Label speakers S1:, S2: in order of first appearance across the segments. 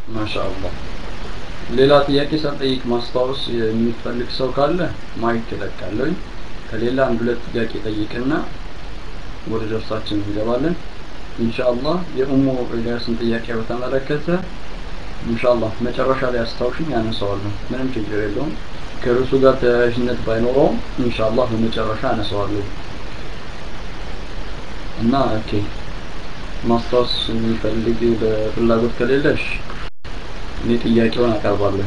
S1: ማሻአላህ ሌላ ጥያቄ ሳልጠይቅ ማስታወስ የሚፈልግ ሰው ካለ ማይክ እለቃለሁኝ ከሌላ አንድ ሁለት ጥያቄ ጠይቅና ወደ ደርሳችን እንገባለን ኢንሻአላህ የኡሙ ኢልያስን ጥያቄ በተመለከተ ኢንሻአላህ መጨረሻ ላይ አስታውሽኝ ያነሳዋለሁ ምንም ችግር የለውም ከርዕሱ ጋር ተያያዥነት ባይኖረውም ኢንሻአላህ በመጨረሻ አነሳዋለሁ እና ኦኬ ማስታወስ የሚፈልግ በፍላጎት ከሌለሽ እኔ ጥያቄውን አቀርባለሁ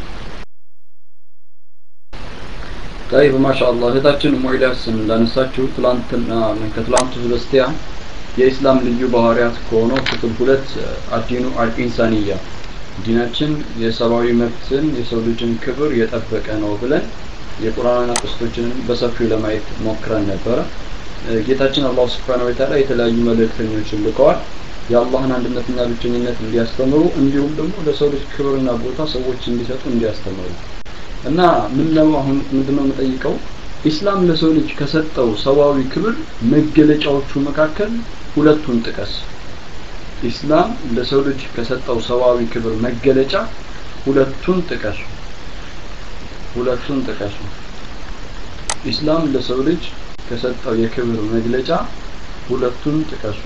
S1: طيب ማሻአላህ እህታችን ሞይዳስ እንዳነሳችሁ ትላንትና ከትላንቱ በስቲያ የኢስላም ልዩ ባህሪያት ከሆነው ክፍል ሁለት አዲኑ አልኢንሳንያ ዲናችን የሰብአዊ መብትን የሰው ልጅን ክብር የጠበቀ ነው ብለን የቁርአን አቅስቶችን በሰፊው ለማየት ሞክረን ነበረ ጌታችን አላህ Subhanahu Wa Ta'ala የተለያዩ መልእክተኞችን ልከዋል የአላህን አንድነትና ብቸኝነት እንዲያስተምሩ እንዲሁም ደግሞ ለሰው ልጅ ክብርና ቦታ ሰዎች እንዲሰጡ እንዲያስተምሩ እና ምን ነው አሁን ምንድነው የምጠይቀው ኢስላም ለሰው ልጅ ከሰጠው ሰዋዊ ክብር መገለጫዎቹ መካከል ሁለቱን ጥቀስ ኢስላም ለሰው ልጅ ከሰጠው ሰዋዊ ክብር መገለጫ ሁለቱን ጥቀሱ ሁለቱን ጥቀሱ ኢስላም ለሰው ልጅ ከሰጠው የክብር መግለጫ ሁለቱን ጥቀሱ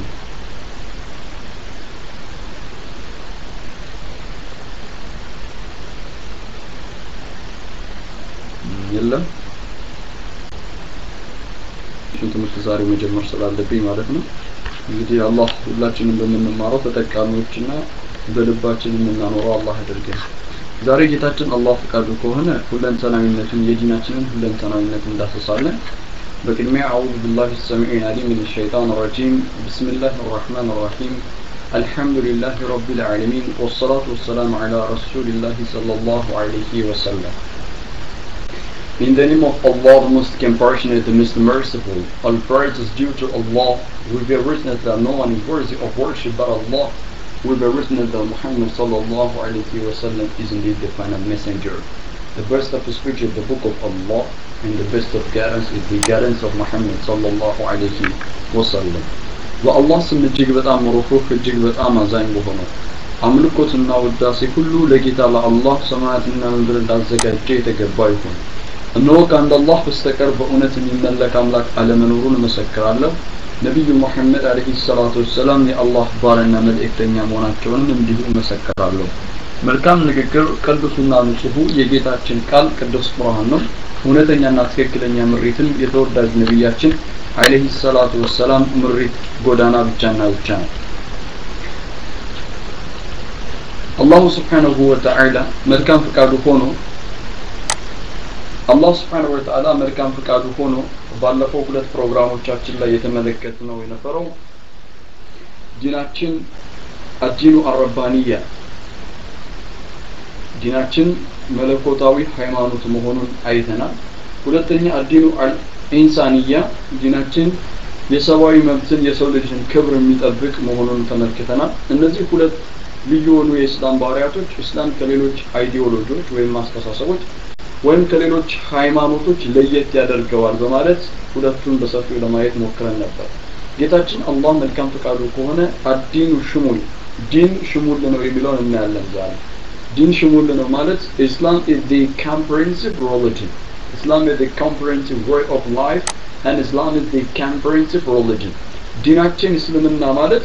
S1: የለም እሱን ትምህርት ዛሬ መጀመር ስላለብኝ ማለት ነው እንግዲህ አላህ ሁላችንም በምንማረው ተጠቃሚዎችና በልባችን የምናኖረው አላህ ያደርገን ዛሬ ጌታችን አላህ ፈቃዱ ከሆነ ሁለንተናዊነትን የዲናችንን ሁለንተናዊነት እንዳሰሳለን በቅድሚያ አዑዙ ቢላሂ ሰሚዕ አሊም ምን ሸይጣን ረጂም ብስሚላህ الرحمن الرحيم الحمد لله رب العالمين والصلاة والسلام على رسول الله صلى الله عليه وسلم In the name of Allah, the most compassionate, the most merciful, all praise is due to Allah. We bear witness that no one is worthy of worship but Allah. We bear witness that Muhammad sallallahu alayhi wa sallam is indeed the final messenger. The best of speech is the book of Allah, and the best of guidance is the guidance of Muhammad sallallahu alayhi wa sallam. በአላህ ስም እጅግ በጣም ሩህሩህ እጅግ በጣም አዛኝ በሆነው አምልኮትና ውዳሴ ሁሉ ለጌታ ለአላህ ሰማያትና ምድር እንዳዘጋጀ የተገባ ይሁን። እነሆ ከአንድ አላህ በስተቀር በእውነት የሚመለክ አምላክ አለመኖሩን እመሰክራለሁ ነቢዩ ሙሐመድ አለይሂ ሰላቱ ወሰላም የአላህ ባሪያና መልእክተኛ መሆናቸውንም እንዲሁ እመሰክራለሁ መልካም ንግግር ቅዱሱና ንጹሁ የጌታችን ቃል ቅዱስ ቁርአን ነው እውነተኛና ትክክለኛ ምሪትን የተወዳጅ ነቢያችን አለይሂ ሰላቱ ወሰላም ምሪት ጎዳና ብቻና ብቻ ነው አላሁ ስብሓንሁ ወተዓላ መልካም ፍቃዱ ሆኖ አላህ ስብሓንሁ ወተዓላ መልካም ፍቃዱ ሆኖ ባለፈው ሁለት ፕሮግራሞቻችን ላይ የተመለከት ነው የነበረው ዲናችን አዲኑ አረባንያ ዲናችን መለኮታዊ ሃይማኖት መሆኑን አይተናል ሁለተኛ አዲኑ ኢንሳንያ ዲናችን የሰብአዊ መብትን የሰው ልጅን ክብር የሚጠብቅ መሆኑን ተመልክተናል እነዚህ ሁለት ልዩ የሆኑ የእስላም ባህሪያቶች እስላም ከሌሎች አይዲዮሎጂዎች ወይም አስተሳሰቦች ወይም ከሌሎች ሃይማኖቶች ለየት ያደርገዋል በማለት ሁለቱን በሰፊው ለማየት ሞክረን ነበር ጌታችን አላህ መልካም ፈቃዱ ከሆነ አዲኑ ሽሙል ዲን ሽሙል ነው የሚለውን እናያለን ዛሬ ዲን ሽሙል ነው ማለት ኢስላም is the comprehensive religion Islam is the comprehensive way of life and Islam is the comprehensive religion ዲናችን እስልምና ማለት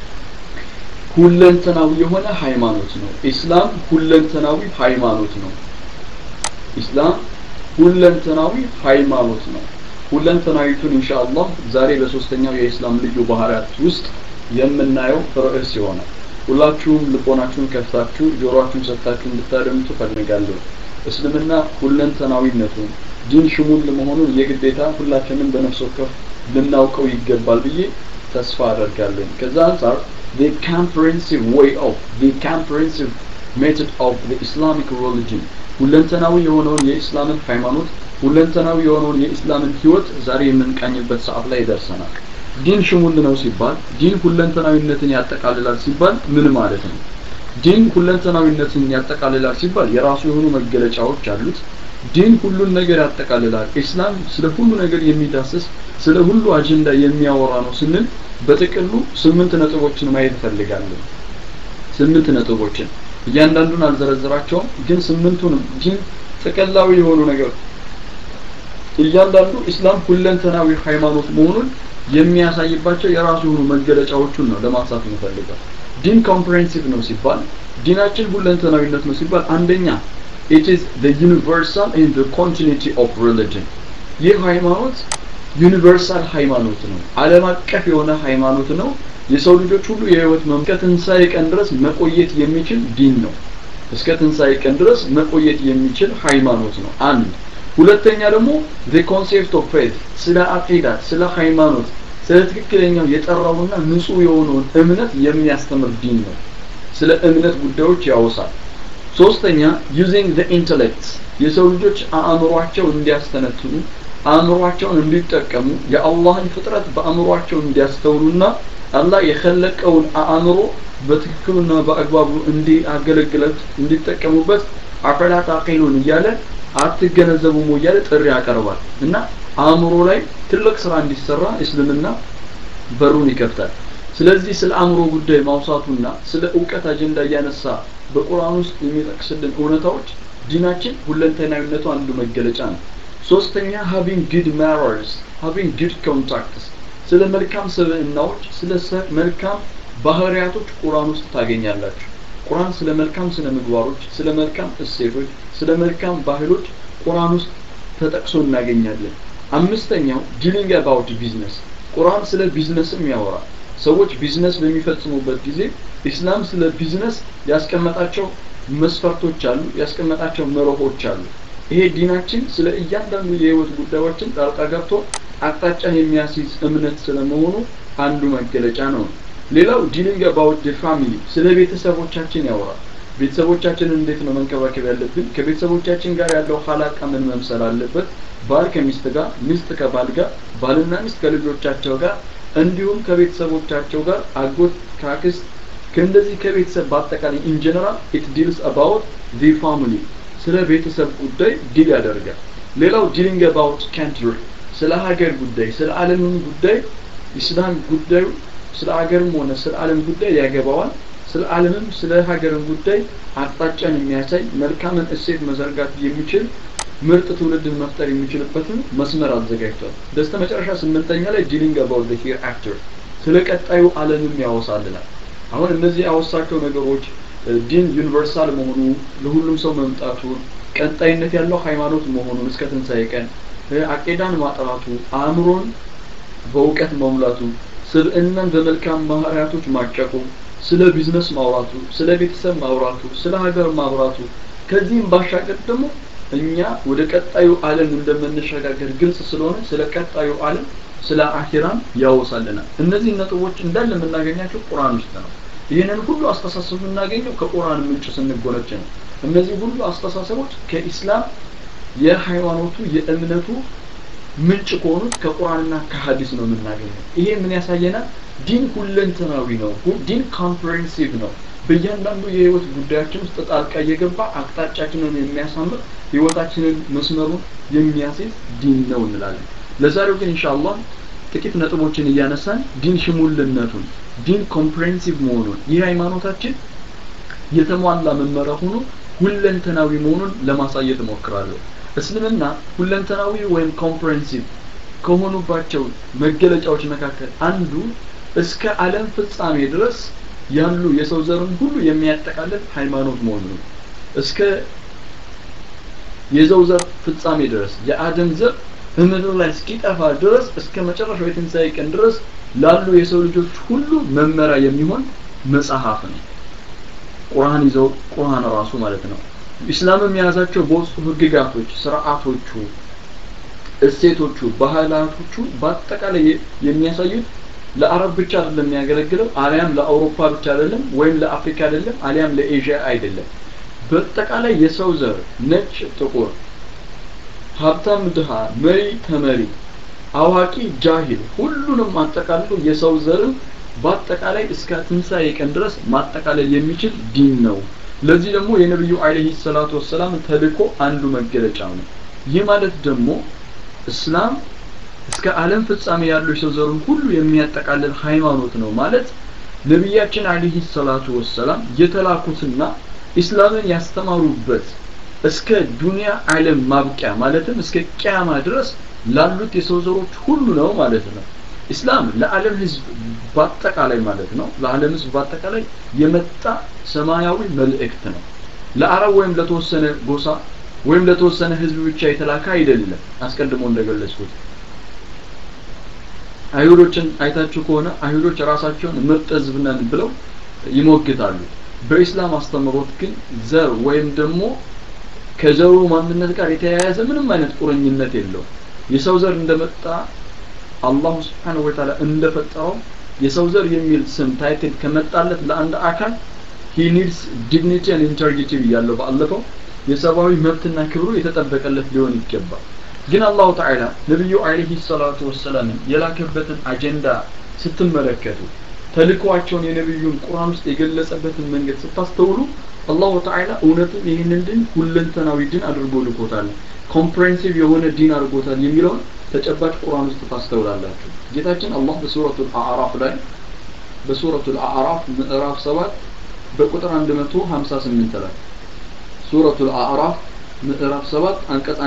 S1: ሁለንተናዊ የሆነ ሃይማኖት ነው ኢስላም ሁለንተናዊ ሃይማኖት ነው ኢስላም ሁለንተናዊ ሃይማኖት ነው ሁለንተናዊቱን ኢንሻአላህ ዛሬ በሶስተኛው የኢስላም ልዩ ባህሪያት ውስጥ የምናየው ርዕስ ይሆናል ሁላችሁም ልቦናችሁን ከፍታችሁ ጆሮአችሁን ሰጥታችሁ እንድታደምጡ ፈልጋለሁ እስልምና ሁለንተናዊነቱን ዲን ሽሙል መሆኑን የግዴታ ሁላችንም በነፍስ ወከፍ ልናውቀው ይገባል ብዬ ተስፋ አደርጋለሁ ከዛ አንጻር the comprehensive way of the comprehensive method of the Islamic religion ሁለንተናዊ የሆነውን የኢስላምን ሃይማኖት ሁለንተናዊ የሆነውን የኢስላምን ህይወት ዛሬ የምንቃኝበት ሰዓት ላይ ደርሰናል ዲን ሽሙል ነው ሲባል ዲን ሁለንተናዊነትን ያጠቃልላል ሲባል ምን ማለት ነው ዲን ሁለንተናዊነትን ያጠቃልላል ሲባል የራሱ የሆኑ መገለጫዎች አሉት ዲን ሁሉን ነገር ያጠቃልላል ኢስላም ስለ ሁሉ ነገር የሚዳስስ ስለ ሁሉ አጀንዳ የሚያወራ ነው ስንል በጥቅሉ ስምንት ነጥቦችን ማየት እፈልጋለሁ ስምንት ነጥቦችን እያንዳንዱን አልዘረዝራቸውም ግን ስምንቱንም ዲን ጥቅላዊ የሆኑ ነገር እያንዳንዱ ኢስላም ሁለንተናዊ ሃይማኖት መሆኑን የሚያሳይባቸው የራሱ የሆኑ መገለጫዎቹን ነው ለማንሳት የምፈልገው ዲን ኮምፕሬሄንሲቭ ነው ሲባል ዲናችን ሁለንተናዊነት ነው ሲባል አንደኛ it is the universal and the continuity of religion ይህ ሃይማኖት ዩኒቨርሳል ሃይማኖት ነው ዓለም አቀፍ የሆነ ሃይማኖት ነው የሰው ልጆች ሁሉ የህይወት እስከ ትንሣኤ ቀን ድረስ መቆየት የሚችል ዲን ነው እስከ ትንሣኤ ቀን ድረስ መቆየት የሚችል ሃይማኖት ነው አንድ ሁለተኛ ደግሞ the concept of faith ስለ አቂዳ ስለ ሃይማኖት ስለ ትክክለኛው የጠራውና ንጹህ የሆነውን እምነት የሚያስተምር ዲን ነው ስለ እምነት ጉዳዮች ያወሳል ሶስተኛ using the intellect የሰው ልጆች አእምሯቸው እንዲያስተነትኑ አእምሯቸውን እንዲጠቀሙ የአላህን ፍጥረት በአእምሯቸው እንዲያስተውሉና አላህ የኸለቀውን አእምሮ በትክክሉና በአግባቡ እንዲያገለግለት እንዲጠቀሙበት አፈላ ታቂሉን እያለ አትገነዘቡም እያለ ጥሪ ያቀርባል እና አእምሮ ላይ ትልቅ ስራ እንዲሰራ እስልምና በሩን ይከፍታል ስለዚህ ስለ አእምሮ ጉዳይ ማውሳቱና ስለ እውቀት አጀንዳ እያነሳ በቁርአን ውስጥ የሚጠቅስልን እውነታዎች ዲናችን ሁለንተናዊነቱ አንዱ መገለጫ ነው ሶስተኛ having good manners having good contacts ስለ መልካም ስብዕናዎች ስለ መልካም ባህሪያቶች ቁርአን ውስጥ ታገኛላችሁ ቁርአን ስለ መልካም ስነ ምግባሮች ስለ መልካም እሴቶች ስለ መልካም ባህሎች ቁርአን ውስጥ ተጠቅሶ እናገኛለን አምስተኛው ዲሊንግ አባውት ቢዝነስ ቁርአን ስለ ቢዝነስም ያወራል ሰዎች ቢዝነስ በሚፈጽሙበት ጊዜ ኢስላም ስለ ቢዝነስ ያስቀመጣቸው መስፈርቶች አሉ ያስቀመጣቸው መርሆች አሉ ይሄ ዲናችን ስለ እያንዳንዱ የህይወት ጉዳዮችን ጣልቃ ገብቶ አቅጣጫን የሚያስይዝ እምነት ስለመሆኑ አንዱ መገለጫ ነው ሌላው ዲሊንግ አባውት ዲ ፋሚሊ ስለ ቤተሰቦቻችን ያወራል ቤተሰቦቻችንን እንዴት ነው መንከባከብ ያለብን ከቤተሰቦቻችን ጋር ያለው ሀላቃ ምን መምሰል አለበት ባል ከሚስት ጋር ሚስት ከባል ጋር ባልና ሚስት ከልጆቻቸው ጋር እንዲሁም ከቤተሰቦቻቸው ጋር አጎት ካክስት ከእንደዚህ ከቤተሰብ በአጠቃላይ ኢን ጀነራል ኢት ዲልስ አባውት ዲ ፋሚሊ ስለ ቤተሰብ ጉዳይ ዲል ያደርጋል ሌላው ዲሊንግ አባውት ካንትሪ ስለ ሀገር ጉዳይ ስለ ዓለምን ጉዳይ ኢስላም ጉዳዩ ስለ ሀገርም ሆነ ስለ ዓለም ጉዳይ ያገባዋል ስለ ዓለምም ስለ ሀገርም ጉዳይ አቅጣጫን የሚያሳይ መልካምን እሴት መዘርጋት የሚችል ምርጥ ትውልድን መፍጠር የሚችልበትን መስመር አዘጋጅቷል በስተ መጨረሻ ስምንተኛ ላይ ዲሊንግ አባውት ሂር አፍተር ስለ ቀጣዩ ዓለምም ያወሳልናል አሁን እነዚህ ያወሳቸው ነገሮች ዲን ዩኒቨርሳል መሆኑ ለሁሉም ሰው መምጣቱ ቀጣይነት ያለው ሃይማኖት መሆኑን እስከ ትንሣኤ ቀን አቂዳን ማጥራቱ አእምሮን በእውቀት መሙላቱ ስብዕናን በመልካም ባህሪያቶች ማጨቁ ስለ ቢዝነስ ማውራቱ ስለ ቤተሰብ ማውራቱ ስለ ሀገር ማውራቱ ከዚህም ባሻገር ደግሞ እኛ ወደ ቀጣዩ ዓለም እንደምንሸጋገር ግልጽ ስለሆነ ስለ ቀጣዩ ዓለም ስለ አኺራም ያወሳልናል እነዚህ ነጥቦች እንዳለ የምናገኛቸው ቁርአን ውስጥ ነው ይህንን ሁሉ አስተሳሰብ የምናገኘው ከቁርአን ምንጭ ስንጎነጭ ነው እነዚህ ሁሉ አስተሳሰቦች ከኢስላም የሃይማኖቱ የእምነቱ ምንጭ ከሆኑት ከቁርአንና ከሀዲስ ነው የምናገኘው ይሄ ምን ያሳየናል ዲን ሁለንተናዊ ነው ዲን ኮምፕሬሄንሲቭ ነው በእያንዳንዱ የህይወት ጉዳያችን ውስጥ ጣልቃ እየገባ አቅጣጫችንን የሚያሳምር ህይወታችንን መስመሩን የሚያስይዝ ዲን ነው እንላለን ለዛሬው ግን ኢንሻአላህ ጥቂት ነጥቦችን እያነሳን ዲን ሽሙልነቱን ዲን ኮምፕሬሄንሲቭ መሆኑን ይህ ሃይማኖታችን የተሟላ መመሪያ ሆኖ ሁለንተናዊ መሆኑን ለማሳየት እሞክራለሁ እስልምና ሁለንተናዊ ወይም ኮምፕሬሄንሲቭ ከሆኑባቸው መገለጫዎች መካከል አንዱ እስከ ዓለም ፍጻሜ ድረስ ያሉ የሰው ዘርን ሁሉ የሚያጠቃልል ሃይማኖት መሆኑ ነው እስከ የሰው ዘር ፍጻሜ ድረስ የአደም ዘር በምድር ላይ እስኪጠፋ ድረስ እስከ መጨረሻው የትንሣኤ ቀን ድረስ ላሉ የሰው ልጆች ሁሉ መመሪያ የሚሆን መጽሐፍ ነው ቁርአን ይዘው ቁርአን ራሱ ማለት ነው ኢስላምም የያዛቸው በውስጡ ህግጋቶች ስርዓቶቹ እሴቶቹ ባህላቶቹ በአጠቃላይ የሚያሳዩት ለአረብ ብቻ አይደለም የሚያገለግለው አሊያም ለአውሮፓ ብቻ አይደለም ወይም ለአፍሪካ አይደለም አሊያም ለኤዥያ አይደለም በአጠቃላይ የሰው ዘር ነጭ ጥቁር ሀብታም ድሃ መሪ ተመሪ አዋቂ ጃሂል ሁሉንም አጠቃልሎ የሰው ዘርን በአጠቃላይ እስከ ትንሣኤ ቀን ድረስ ማጠቃለል የሚችል ዲን ነው ለዚህ ደግሞ የነብዩ አለይሂ ሰላቱ ወሰላም ተልኮ አንዱ መገለጫ ነው ይህ ማለት ደግሞ እስላም እስከ ዓለም ፍጻሜ ያለው የሰው ዘሩን ሁሉ የሚያጠቃልል ሃይማኖት ነው ማለት ነቢያችን አለይሂ ሰላቱ ወሰላም የተላኩትና ኢስላምን ያስተማሩበት እስከ ዱንያ ዓለም ማብቂያ ማለትም እስከ ቅያማ ድረስ ላሉት የሰው ዘሮች ሁሉ ነው ማለት ነው ኢስላም ለዓለም ህዝብ በአጠቃላይ ማለት ነው ለዓለም ህዝብ በአጠቃላይ የመጣ ሰማያዊ መልእክት ነው ለአረብ ወይም ለተወሰነ ጎሳ ወይም ለተወሰነ ህዝብ ብቻ የተላከ አይደለም አስቀድሞ እንደገለጽኩት አይሁዶችን አይታችሁ ከሆነ አይሁዶች ራሳቸውን ምርጥ ህዝብ ነን ብለው ይሞግታሉ በኢስላም አስተምሮት ግን ዘር ወይም ደግሞ ከዘሩ ማንነት ጋር የተያያዘ ምንም አይነት ቁርኝነት የለው የሰው ዘር እንደመጣ አላሁ ስብሓንሁ ወተዓላ እንደፈጠረው የሰው ዘር የሚል ስም ታይትል ከመጣለት ለአንድ አካል ሂ ኒድስ ዲግኒቲ ን ኢንተርጊቲ ብያለሁ ባለፈው የሰብአዊ መብትና ክብሩ የተጠበቀለት ሊሆን ይገባል ግን አላሁ ተዓላ ነቢዩ አለህ ሰላቱ ወሰላምን የላከበትን አጀንዳ ስትመለከቱ ተልኳቸውን የነቢዩን ቁርአን ውስጥ የገለጸበትን መንገድ ስታስተውሉ አላሁ ተዓላ እውነትም ይህንን ድን ሁለንተናዊ ድን አድርጎ ልኮታል ኮምፕሬንሲቭ የሆነ ዲን አድርጎታል የሚለውን ተጨባጭ ቁርአን ውስጥ ታስተውላላችሁ ጌታችን አላህ በሱረቱ አዕራፍ ላይ በሱረቱ አዕራፍ ምዕራፍ 7 በቁጥር 158 ላይ ሱረቱ አዕራፍ ምዕራፍ 7 አንቀጽ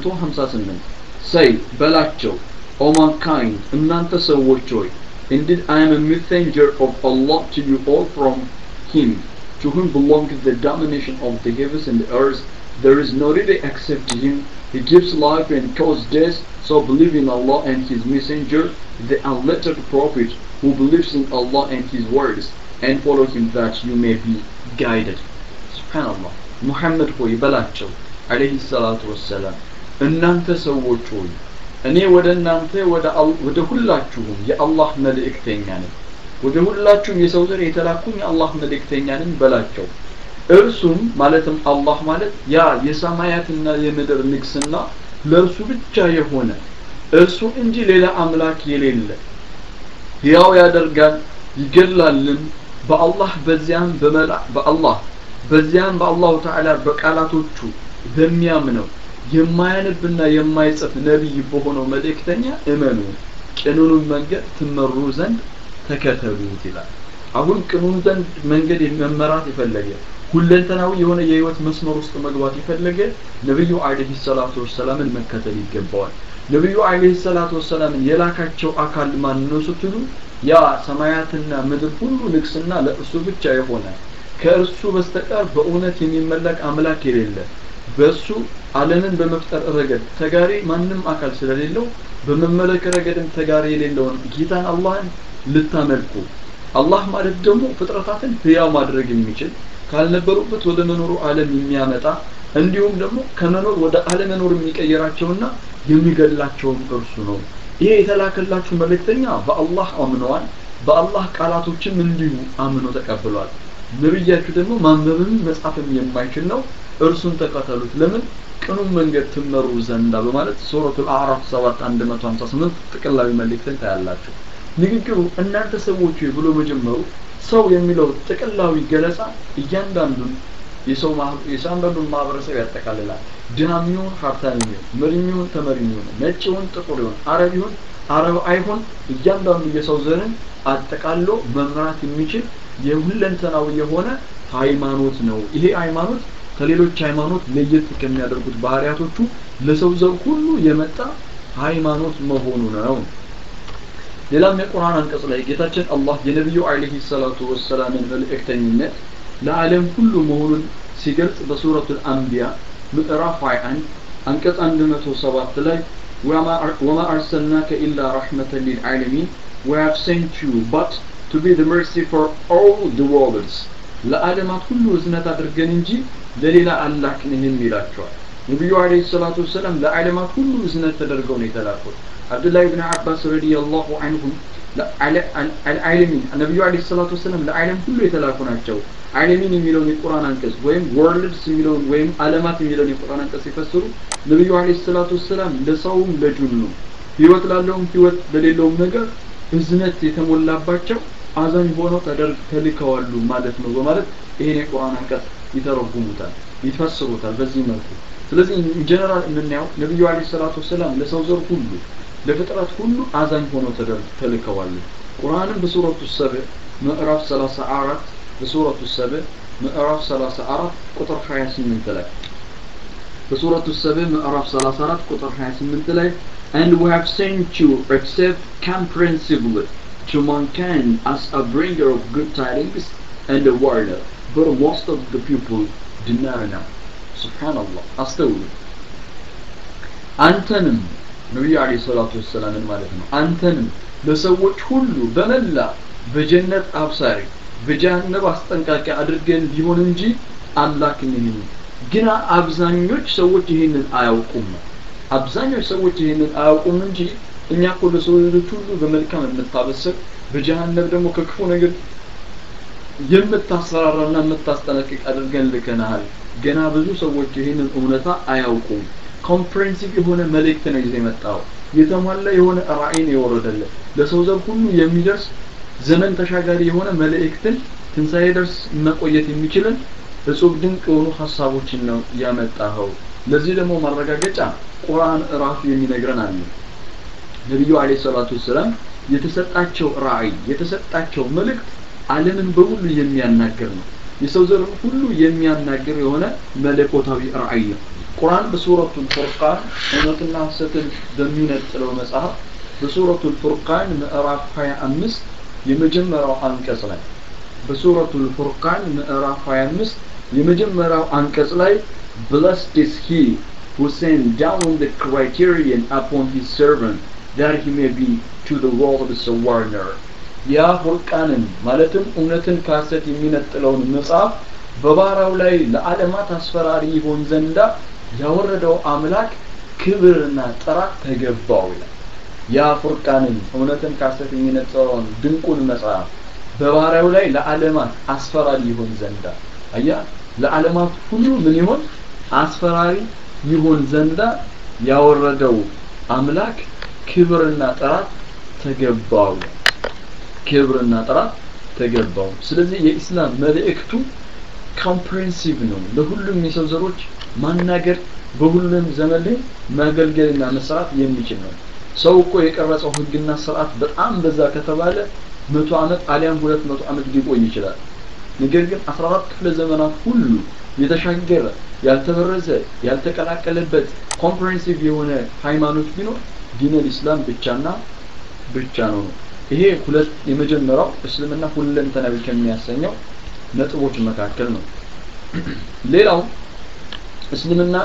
S1: 158 ሰይ በላቸው ኦ ማንካይንድ እናንተ ሰዎች ሆይ Indeed, I am a messenger of Allah to you all from Him, to whom belongs the domination of the heavens and the earth. There is no deity except Him. He gives life and causes death. So believe in Allah and His messenger, the unlettered prophet, who believes in Allah and His words, and follow Him that you may be guided. Subhanallah. Muhammad ሆይ በላቸው አለይሂ ሰላቱ ወሰላም እናንተ ሰዎች ሆይ እኔ ወደ እናንተ ወደ ሁላችሁም የአላህ መልእክተኛ ነኝ ወደ ሁላችሁም የሰው ዘር የተላኩኝ የአላህ መልእክተኛ ነኝ በላቸው እርሱም ማለትም አላህ ማለት ያ የሰማያትና የምድር ንግስና ለእርሱ ብቻ የሆነ እርሱ እንጂ ሌላ አምላክ የሌለ ሕያው ያደርጋል ይገላልም በአላህ በዚያም በአላህ በዚያም በአላሁ ተዓላ በቃላቶቹ በሚያምነው የማያነብና የማይጽፍ ነቢይ በሆነው መልእክተኛ እመኑ ቅኑኑን መንገድ ትመሩ ዘንድ ተከተሉት ይላል አሁን ቅኑን ዘንድ መንገድ መመራት የፈለገ ሁለንተናዊ የሆነ የህይወት መስመር ውስጥ መግባት የፈለገ ነብዩ አለይሂ ሰላቱ ወሰላምን መከተል ይገባዋል ነብዩ አለይሂ ሰላቱ ወሰላምን የላካቸው አካል ማን ነው ስትሉ ያ ሰማያትና ምድር ሁሉ ንግስና ለእርሱ ብቻ የሆነ ከእርሱ በስተቀር በእውነት የሚመለክ አምላክ የሌለ በእሱ ዓለምን በመፍጠር ረገድ ተጋሪ ማንም አካል ስለሌለው በመመለክ ረገድም ተጋሪ የሌለውን ጌታን አላህን ልታመልኩ አላህ ማለት ደግሞ ፍጥረታትን ህያው ማድረግ የሚችል ካልነበሩበት ወደ መኖሩ ዓለም የሚያመጣ እንዲሁም ደግሞ ከመኖር ወደ አለመኖር የሚቀይራቸውና የሚገድላቸውም እርሱ ነው ይሄ የተላከላችሁ መልእክተኛ በአላህ አምነዋል በአላህ ቃላቶችም እንዲሁ አምኖ ተቀብሏል ነብያችሁ ደግሞ ማንበብም መጻፍም የማይችል ነው እርሱን ተከተሉት ለምን ቅኑን መንገድ ትመሩ ዘንዳ በማለት ሱረቱል አዕራፍ 7 158 ጥቅላዊ መልእክትን ታያላችሁ ንግግሩ እናንተ ሰዎች ብሎ መጀመሩ ሰው የሚለው ጥቅላዊ ገለጻ እያንዳንዱን የሰው የአንዳንዱን ማህበረሰብ ያጠቃልላል ድሃም ይሁን ሀብታም ይሁን መሪም ይሁን ተመሪም ይሁን ነጭ ይሁን ጥቁር ይሁን አረብ ይሁን አረብ አይሁን እያንዳንዱ የሰው ዘርን አጠቃሎ መምራት የሚችል የሁለንተናዊ የሆነ ሃይማኖት ነው ይሄ ሃይማኖት ከሌሎች ሃይማኖት ለየት ከሚያደርጉት ባህሪያቶቹ ለሰው ዘር ሁሉ የመጣ ሃይማኖት መሆኑ ነው ሌላም የቁርአን አንቀጽ ላይ ጌታችን አላህ የነቢዩ አለይሂ ሰላቱ ወሰላምን መልእክተኝነት ለዓለም ሁሉ መሆኑን ሲገልጽ በሱረቱል አንቢያ ምዕራፍ 21 አንቀጽ 107 ላይ ወማ አርሰልናከ ኢላ ረሕመተን ሊልዓለሚን we have sent you but to be the mercy for all the worlds ለዓለማት ሁሉ እዝነት አድርገን እንጂ ለሌላ አላክንህም ይላቸዋል ነቢዩ አለይሂ ሰላቱ ወሰላም ለዓለማት ሁሉ እዝነት ተደርገው ነው የተላኩት አብዱላህ ብን አባስ ረዲየላሁ አንሁም አልዓለሚን ነቢዩ አለይሂ ሰላቱ ወሰላም ለዓለም ሁሉ የተላኩ ናቸው ዓለሚን የሚለውን የቁርአን አንቀጽ ወይም ወርልድስ የሚለውን ወይም ዓለማት የሚለውን የቁርአን አንቀጽ ሲፈስሩ ነቢዩ አለይሂ ሰላቱ ወሰላም ለሰውም ለጁኑ ህይወት ላለውም ህይወት ለሌለውም ነገር እዝነት የተሞላባቸው አዛኝ ሆነው ተደርግ ተልከዋሉ ማለት ነው በማለት ይሄን የቁርአን አንቀጽ ይተረጉሙታል ይፈስሩታል በዚህ መልኩ ስለዚህ ጀነራል የምናየው ነቢዩ አለይሂ ሰላቱ ወሰላም ለሰው ዘር ሁሉ ለፍጥረት ሁሉ አዛኝ ሆነው ተልከዋል ቁርአንም በሱረቱ ሰብዕ ምዕራፍ 34 በሱረቱ ሰብዕ ምዕራፍ 34 ቁጥር 28 ላይ በሱረቱ ሰበ ምዕራፍ 34 ቁጥር 28 ላይ and we have sent you except comprehensively to mankind as a bringer of good tidings and a warner but most of the people deny now subhanallah አስተውሉ አንተንም ነቢዩ አለይሂ ሰላቱ ወሰላምን ማለት ነው አንተንም ለሰዎች ሁሉ በመላ በጀነት አብሳሪ በጀሃነም አስጠንቃቂ አድርገን ቢሆን እንጂ አላክን ይህን ግና አብዛኞች ሰዎች ይህንን አያውቁም አብዛኞች ሰዎች ይህንን አያውቁም እንጂ እኛ እኮ ለሰው ልጆች ሁሉ በመልካም የምታበስር በጀሃነም ደግሞ ከክፉ ነገር የምታስፈራራና የምታስጠነቅቅ አድርገን ልከናሃል ገና ብዙ ሰዎች ይህንን እውነታ አያውቁም ኮምፕሬንሲቭ የሆነ መልእክት ነው ይዘ የመጣው የተሟላ የሆነ ራእይን የወረደለት ለሰው ዘር ሁሉ የሚደርስ ዘመን ተሻጋሪ የሆነ መልእክትን ትንሣኤ ደርስ መቆየት የሚችልን እጹብ ድንቅ የሆኑ ሀሳቦችን ነው ያመጣኸው ለዚህ ደግሞ ማረጋገጫ ቁርአን ራሱ የሚነግረን አለ ነቢዩ አለይሂ ሰላቱ ወሰላም የተሰጣቸው ራእይ የተሰጣቸው መልእክት ዓለምን በሙሉ የሚያናግር ነው የሰው ዘር ሁሉ የሚያናግር የሆነ መለኮታዊ ራእይ ነው ቁርአን በሱረቱል ፉርቃን እውነትና ሐሰትን በሚነጥለው መጽሐፍ በሱረቱል ፉርቃን ምዕራፍ 25 የመጀመሪያው አንቀጽ ላይ በሱረቱል ፉርቃን ምዕራፍ 25 የመጀመሪያው አንቀጽ ላይ blessed is he who sent down the criterion upon his servant that he may be to the world a warner ያ ፉርቃንን ማለትም እውነትን ከሐሰት የሚነጥለውን መጽሐፍ በባህራው ላይ ለዓለማት አስፈራሪ ይሆን ዘንዳ ያወረደው አምላክ ክብርና ጥራት ተገባው ይላል ያ ፉርቃንን እውነትን ከሐሰት የሚነጥለውን ድንቁን መጽሐፍ በባህራው ላይ ለዓለማት አስፈራሪ ይሆን ዘንዳ አያ ለዓለማት ሁሉ ምን ይሆን አስፈራሪ ይሆን ዘንዳ ያወረደው አምላክ ክብርና ጥራት ተገባው ክብርና ጥራት ተገባው ስለዚህ የኢስላም መልእክቱ ኮምፕሬንሲቭ ነው ለሁሉም የሰው ዘሮች ማናገር በሁሉም ዘመን ላይ ማገልገልና መስራት የሚችል ነው ሰው እኮ የቀረጸው ህግና ስርዓት በጣም በዛ ከተባለ መቶ ዓመት አሊያም ሁለት መቶ ዓመት ሊቆይ ይችላል ነገር ግን 14 ክፍለ ዘመናት ሁሉ የተሻገረ ያልተበረዘ ያልተቀላቀለበት ኮምፕሬንሲቭ የሆነ ሃይማኖት ቢኖር ዲነል ኢስላም ብቻና ብቻ ነው ነው ይሄ ሁለት የመጀመሪያው እስልምና ሁለንተናዊ ከሚያሰኘው ነጥቦች መካከል ነው ሌላው እስልምና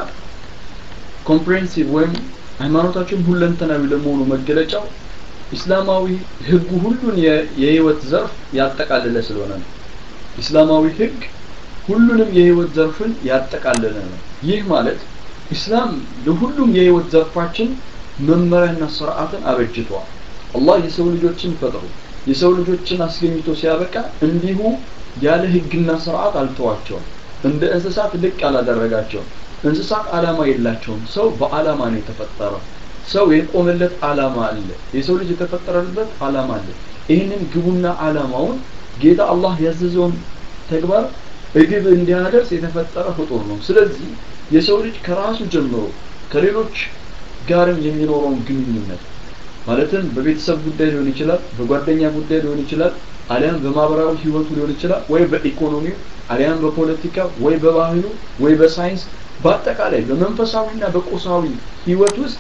S1: ኮምፕሬንሲቭ ወይም ሃይማኖታችን ሁለንተናዊ ለመሆኑ መገለጫው ኢስላማዊ ህጉ ሁሉን የህይወት ዘርፍ ያጠቃለለ ስለሆነ ነው ኢስላማዊ ህግ ሁሉንም የህይወት ዘርፍን ያጠቃለለ ነው ይህ ማለት ኢስላም ለሁሉም የህይወት ዘርፋችን መመሪያና ስርዓትን አበጅቷል አላህ የሰው ልጆችን ፈጥሮ የሰው ልጆችን አስገኝቶ ሲያበቃ እንዲሁ ያለ ህግና ስርዓት አልተዋቸውም እንደ እንስሳት ልቅ አላደረጋቸውም እንስሳት አላማ የላቸውም ሰው በአላማ ነው የተፈጠረው ሰው የቆመለት አላማ አለ የሰው ልጅ የተፈጠረበት አላማ አለ ይህንን ግቡና አላማውን ጌታ አላህ ያዘዘውን ተግባር እግብ እንዲያደርስ የተፈጠረ ፍጡር ነው ስለዚህ የሰው ልጅ ከራሱ ጀምሮ ከሌሎች ጋርም የሚኖረውን ግንኙነት ማለትም በቤተሰብ ጉዳይ ሊሆን ይችላል በጓደኛ ጉዳይ ሊሆን ይችላል አሊያም በማህበራዊ ህይወቱ ሊሆን ይችላል ወይ በኢኮኖሚው አሊያም በፖለቲካ ወይ በባህሉ ወይ በሳይንስ በአጠቃላይ በመንፈሳዊና በቁሳዊ ህይወት ውስጥ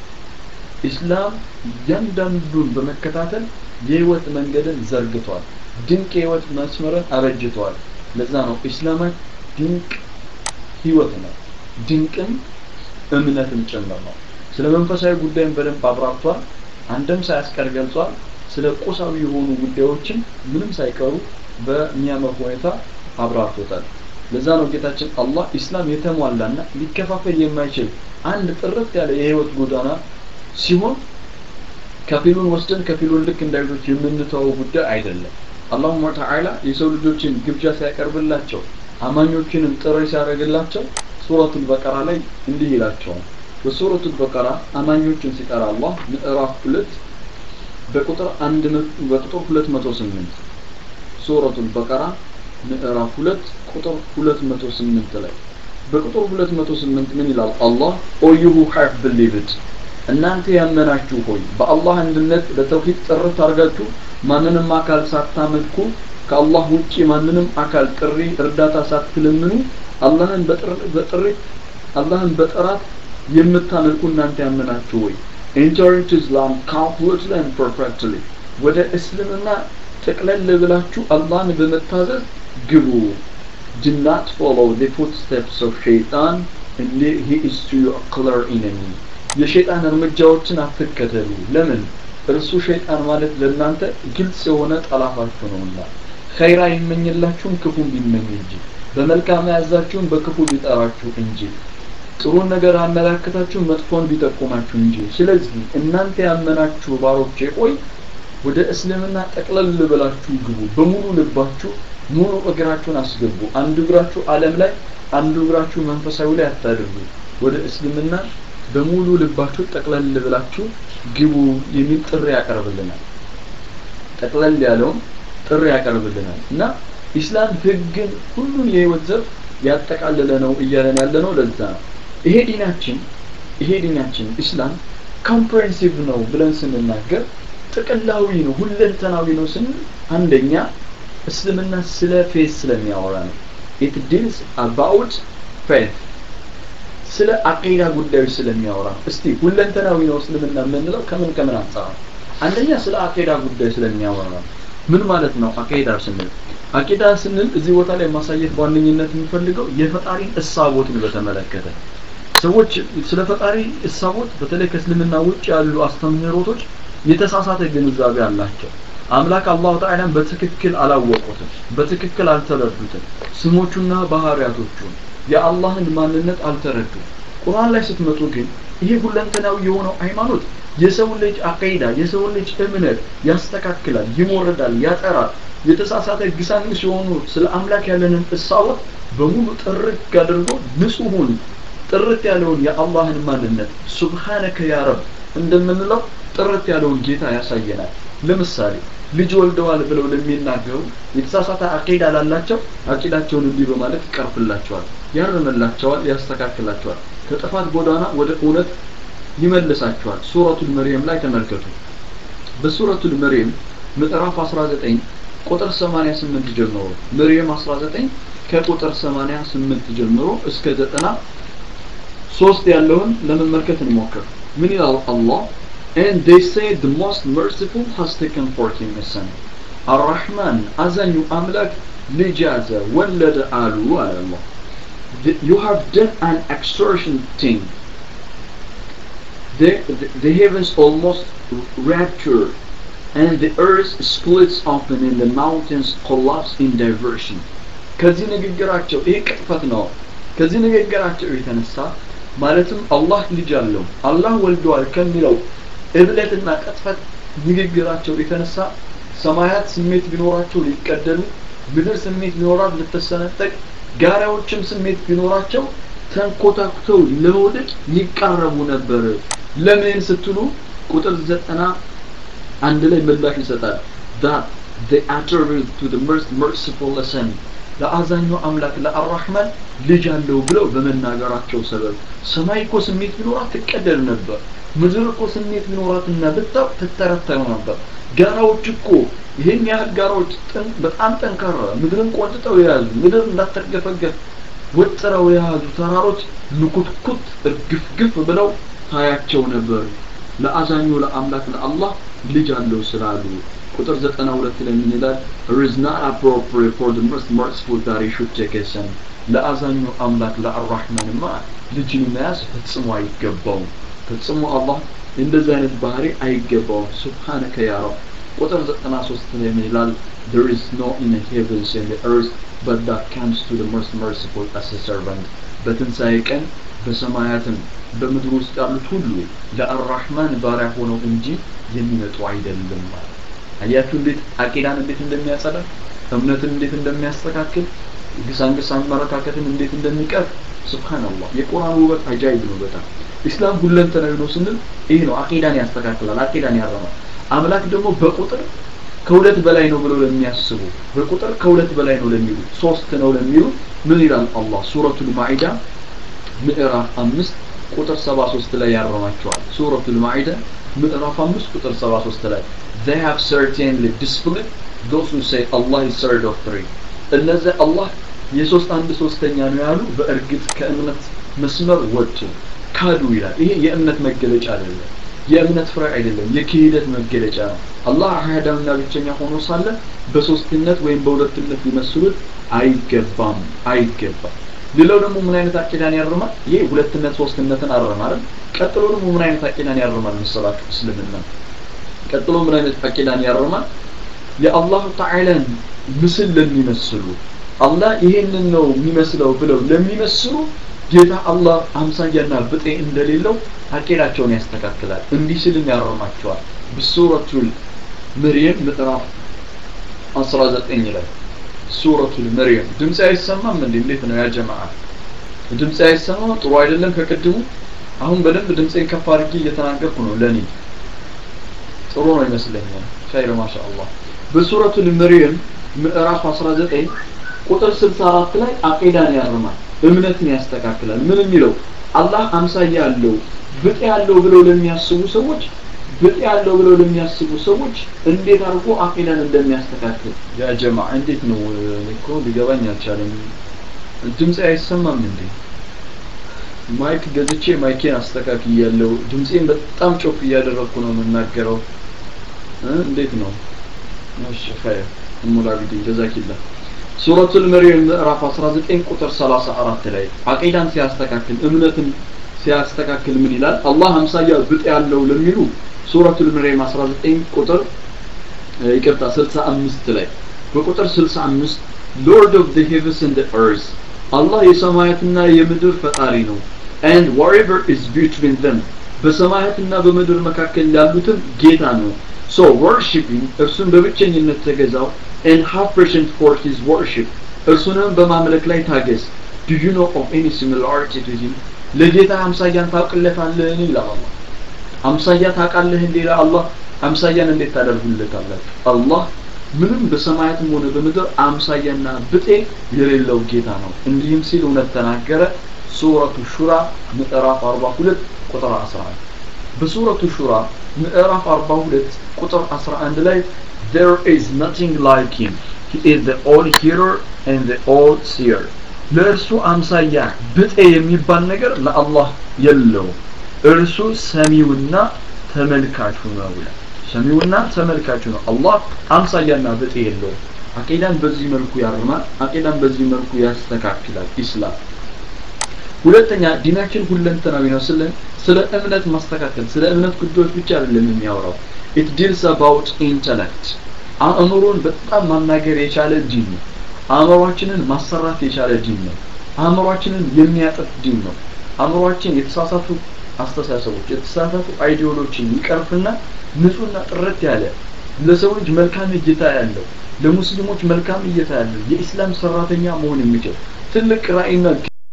S1: ኢስላም እያንዳንዱን በመከታተል የህይወት መንገድን ዘርግቷል ድንቅ የህይወት መስመርን አበጅቷል ለዛ ነው ኢስላማት ድንቅ ህይወት ነው ድንቅም እምነትም ጭምር ነው ስለ መንፈሳዊ ጉዳይም በደንብ አብራርቷል አንድም ሳያስቀር ገልጿል ስለ ቁሳዊ የሆኑ ጉዳዮችን ምንም ሳይቀሩ በሚያምር ሁኔታ አብራርቶታል ለዛ ነው ጌታችን አላህ ኢስላም የተሟላና ሊከፋፈል የማይችል አንድ ጥርት ያለ የህይወት ጎዳና ሲሆን ከፊሉን ወስደን ከፊሉን ልክ እንደ አይሁዶች የምንተወው ጉዳይ አይደለም አላሁመ ተዓላ የሰው ልጆችን ግብዣ ሲያቀርብላቸው አማኞችንም ጥሪ ሲያደርግላቸው ሱረቱል በቀራ ላይ እንዲህ ይላቸዋል በሱረቱል በቀራ አማኞችን ሲጠራ አላህ ምዕራፍ ሁለት በቁጥር አንድ በቁጥር 208 ሱረቱል በቀራ ምዕራፍ ሁለት ቁጥር 208 ላይ በቁጥር 208 ምን ይላል አላህ ኦ ዩ ሁ ሃቭ ቢሊቭድ እናንተ ያመናችሁ ሆይ በአላህ አንድነት ለተውሂድ ጥርት አድርጋችሁ ማንንም አካል ሳታመልኩ ከአላህ ውጪ ማንንም አካል ጥሪ እርዳታ ሳትለምኑ አላህን በጥሪ አላህን በጥራት የምታመልኩ እናንተ ያመናችሁ ወይ enter into Islam completely and perfectly ወደ እስልምና ጠቅለል ብላችሁ አላህን በመታዘዝ ግቡ do not follow the footsteps of shaitan and he is to your clear enemy የሸይጣን እርምጃዎችን አትከተሉ ለምን እርሱ ሸይጣን ማለት ለእናንተ ግልጽ የሆነ ጠላታችሁ ነውና ኸይራ ይመኝላችሁም ክፉን ቢመኝ እንጂ በመልካም ያዛችሁም በክፉ ቢጠራችሁ እንጂ ጥሩን ነገር አመላክታችሁ መጥፎን ቢጠቁማችሁ እንጂ ስለዚህ እናንተ ያመናችሁ ባሮቼ ቆይ ወደ እስልምና ጠቅለል ብላችሁ ግቡ በሙሉ ልባችሁ ሙሉ እግራችሁን አስገቡ አንዱ እግራችሁ ዓለም ላይ አንዱ እግራችሁ መንፈሳዊ ላይ አታድርጉ ወደ እስልምና በሙሉ ልባችሁ ጠቅለል ብላችሁ ግቡ የሚል ጥሪ ያቀርብልናል ጠቅለል ያለውን ጥሪ ያቀርብልናል እና ኢስላም ህግን ሁሉን የህይወት ዘርፍ ያጠቃለለ ነው እያለን ያለ ነው ለዛ ነው ይሄ ዲናችን ይሄ ዲናችን ኢስላም ኮምፕሬንሲቭ ነው ብለን ስንናገር ጥቅላዊ ነው ሁለንተናዊ ነው ስንል አንደኛ እስልምና ስለ ፌዝ ስለሚያወራ ነው ኢት ዲልስ አባውት ፌት ስለ አቂዳ ጉዳዮች ስለሚያወራ እስቲ ሁለንተናዊ ነው እስልምና የምንለው ከምን ከምን አንጻር ነው አንደኛ ስለ አቂዳ ጉዳይ ስለሚያወራ ነው ምን ማለት ነው አቂዳ ስንል አቂዳ ስንል እዚህ ቦታ ላይ ማሳየት በዋነኝነት የምፈልገው የፈጣሪን እሳቦትን በተመለከተ ሰዎች ስለ ፈጣሪ እሳቦት በተለይ ከእስልምና ውጭ ያሉ አስተምህሮቶች የተሳሳተ ግንዛቤ አላቸው አምላክ አላሁ ተዓላን በትክክል አላወቁትም በትክክል አልተረዱትም ስሞቹና ባህሪያቶቹን የአላህን ማንነት አልተረዱም ቁርአን ላይ ስትመጡ ግን ይሄ ሁለንተናዊ የሆነው ሃይማኖት የሰው ልጅ አቂዳ የሰው ልጅ እምነት ያስተካክላል ይሞርዳል ያጠራል የተሳሳተ ግሳንግስ የሆኑ ስለ አምላክ ያለንን እሳወት በሙሉ ጥርት አድርጎ ንጹሁን ጥርት ያለውን የአላህን ማንነት ሱብሃነከ ያ ረብ እንደምንለው ጥርት ያለውን ጌታ ያሳየናል ለምሳሌ ልጅ ወልደዋል ብለው ለሚናገሩ የተሳሳተ አቂዳ ላላቸው አቂዳቸውን እንዲህ በማለት ይቀርፍላቸዋል ያርምላቸዋል ያስተካክላቸዋል ከጥፋት ጎዳና ወደ እውነት ይመልሳቸዋል ሱረቱል መርየም ላይ ተመልከቱ በሱረቱል መርየም ምዕራፍ 19 ቁጥር 88 ጀምሮ መርየም 19 ከቁጥር 88 ጀምሮ እስከ 90 ሶስት ያለውን ለመመልከት እንሞክር ምን ይላል አላህ and they say the most merciful has taken for him a son الرحمن አዛኙ አምላክ ልጅ ያዘ ወለደ አሉ አለ አላህ you have done an extortion thing the, the, the heavens almost rapture and the earth splits open and the mountains collapse in diversion ከዚህ ንግግራቸው ይሄ ቅጥፈት ነው ከዚህ ንግግራቸው የተነሳ ማለትም አላህ ልጅ አለው አላህ ወልደዋል ከሚለው እብለትና ቅጥፈት ንግግራቸው የተነሳ ሰማያት ስሜት ቢኖራቸው ሊቀደሉ ምድር ስሜት ቢኖራት ልትሰነጠቅ ጋራዎችም ስሜት ቢኖራቸው ተንኮታኩተው ለመውደቅ ይቃረቡ ነበር ለምን ስትሉ ቁጥር ዘጠና አንድ ላይ ምላሽ ይሰጣል that they attribute to the most merciful son ለአዛኙ አምላክ ለአራህማን ልጅ አለው ብለው በመናገራቸው ሰበብ ሰማይ እኮ ስሜት ቢኖራት ትቀደል ነበር ምድር እኮ ስሜት ቢኖራትና ብታው ትተረተሩ ነበር ጋራዎች እኮ ይህን ያህል ጋራዎች በጣም ጠንካራ ምድርን ቆንጥጠው የያዙ ምድር እንዳትርገፈገፍ ወጥረው የያዙ ተራሮች ንኩትኩት እርግፍግፍ ብለው ታያቸው ነበር ለአዛኙ ለአምላክ ለአላህ ልጅ አለው ስላሉ ቁጥር 92 ላይ ምን ይላል it is not appropriate for the most merciful that he should take a son ለአዛኙ አምላክ ለአራህማንማ ልጅን መያዝ ፈጽሞ አይገባውም ፈጽሞ አላህ እንደዚህ አይነት ባህሪ አይገባውም ሱብሃነከ ያ ረብ ቁጥር 93 ላይ ምን ይላል there is no in the heavens and the earth but that comes to the most merciful as a servant በትንሣኤ ቀን በሰማያትም በምድር ውስጥ ያሉት ሁሉ ለአራህማን ባሪያ ሆነው እንጂ የሚመጡ አይደለም ማለት አያችሁ እንዴት አቂዳን እንዴት እንደሚያጸዳ እምነትን እንዴት እንደሚያስተካክል ግሳንግስ አመለካከትን እንዴት እንደሚቀርፍ ስብሓንላህ የቁርአን ውበት አጃይብ ነው በጣም ኢስላም ሁለንተናዊ ነው ስንል ይህ ነው አቂዳን ያስተካክላል አቂዳን ያረማል አምላክ ደግሞ በቁጥር ከሁለት በላይ ነው ብለው ለሚያስቡ በቁጥር ከሁለት በላይ ነው ለሚሉ ሶስት ነው ለሚሉ ምን ይላል አላህ ሱረቱል ማኢዳ ምዕራፍ አምስት ቁጥር 73 ላይ ያረማቸዋል ሱረቱል ማኢዳ ምዕራፍ አምስት ቁጥር 73 ላይ they have certainly displayed those who say Allah is third of three እነዚህ አላህ የሶስት አንድ ሶስተኛ ነው ያሉ በእርግጥ ከእምነት መስመር ወጡ ካዱ ይላል ይሄ የእምነት መገለጫ አይደለም የእምነት ፍሬ አይደለም የክህደት መገለጫ ነው አላህ አህዳምና ብቸኛ ሆኖ ሳለ በሶስትነት ወይም በሁለትነት ሊመስሉት አይገባም አይገባም ሌላው ደግሞ ምን አይነት አቂዳን ያርማል ይሄ ሁለትነት ሶስትነትን አረማል ቀጥሎ ደግሞ ምን አይነት አቂዳን ያርማል መሰላችሁ እስልምና ቀጥሎ ምን አይነት አቂዳን ያርማል የአላሁ ተዓላን ምስል ለሚመስሉ አላህ ይሄንን ነው የሚመስለው ብለው ለሚመስሉ ጌታ አላህ አምሳያና ብጤ እንደሌለው አቂዳቸውን ያስተካክላል እንዲህ ስልም ያረማቸዋል በሱረቱል መርየም ምዕራፍ 19 ላይ ሱረቱል መርየም ድምፅ አይሰማም እንዴ እንዴት ነው ያ ጀማዓ ድምፅ አይሰማም ጥሩ አይደለም ከቅድሙ አሁን በደንብ ድምፄን ከፍ አድርጌ እየተናገርኩ ነው ለኔ ጥሩ ነው ይመስለኛል ኸይር ማሻአላህ በሱረቱል መርየም ምዕራፍ 19 ቁጥር 64 ላይ አቂዳን ያርማል እምነትን ያስተካክላል ምን የሚለው አላህ አምሳያ ያለው ብጤ ያለው ብለው ለሚያስቡ ሰዎች ብጤ ያለው ብለው ለሚያስቡ ሰዎች እንዴት አድርጎ አቂዳን እንደሚያስተካክል ያ ጀማ እንዴት ነው እኮ ሊገባኝ አልቻለም ድምፅ አይሰማም እንዴ ማይክ ገዝቼ ማይኬን አስተካክያለሁ ድምፄን በጣም ጮፍ እያደረግኩ ነው የምናገረው እንዴት ነው እሺ ኸይር እሙላ ቢዲ ጀዛኪላ ሱረቱል መርየም ምዕራፍ 19 ቁጥር 34 ላይ አቂዳን ሲያስተካክል እምነትን ሲያስተካክል ምን ይላል አላህ አምሳያ ብጥ ያለው ለሚሉ ሱረቱል መርየም 19 ቁጥር ይቅርታ 65 ላይ በቁጥር 65 ሎርድ ኦፍ the heavens and the earth አላህ የሰማያትና የምድር ፈጣሪ ነው and whatever is between them በሰማያትና በምድር መካከል ያሉትን ጌታ ነው so worshiping እርሱን በብቸኝነት ተገዛው and have patience for his worship እርሱንም በማምለክ ላይ ታገስ do you know of any similarity to him ለጌታ አምሳያን ታውቅለታለህን ይላል አላህ አምሳያ ታውቃለህ እንዴ ይላል አላህ አምሳያን እንዴት ታደርጉለታላችሁ አላህ ምንም በሰማያትም ሆነ በምድር አምሳያና ብጤ የሌለው ጌታ ነው እንዲህም ሲል እውነት ተናገረ ሱረቱ ሹራ ምዕራፍ 42 ቁጥር 11 በሱረቱ ሹራ ምዕራፍ 42 ቁጥር 11 ላይ there is nothing like him he is the all hearer and the all seer ለእርሱ አምሳያ ብጤ የሚባል ነገር ለአላህ የለው እርሱ ሰሚውና ተመልካቹ ነው ይላል ሰሚውና ተመልካቹ ነው አላህ አምሳያና ብጤ የለውም አቂዳን በዚህ መልኩ ያርማል አቂዳን በዚህ መልኩ ያስተካክላል ኢስላም ሁለተኛ ዲናችን ሁለንተናዊ ነው ስለ ስለ እምነት ማስተካከል ስለ እምነት ጉዳዮች ብቻ አይደለም የሚያወራው it deals about intellect አእምሮን በጣም ማናገር የቻለ ዲን ነው አእምሯችንን ማሰራት የቻለ ዲን ነው አእምሯችንን የሚያጠፍ ዲን ነው አእምሯችን የተሳሳቱ አስተሳሰቦች የተሳሳቱ አይዲዮሎጂን ይቀርፍና ንጹህና ጥርት ያለ ለሰው ልጅ መልካም እይታ ያለው ለሙስሊሞች መልካም እይታ ያለው የኢስላም ሰራተኛ መሆን የሚችል ትልቅ ራዕይና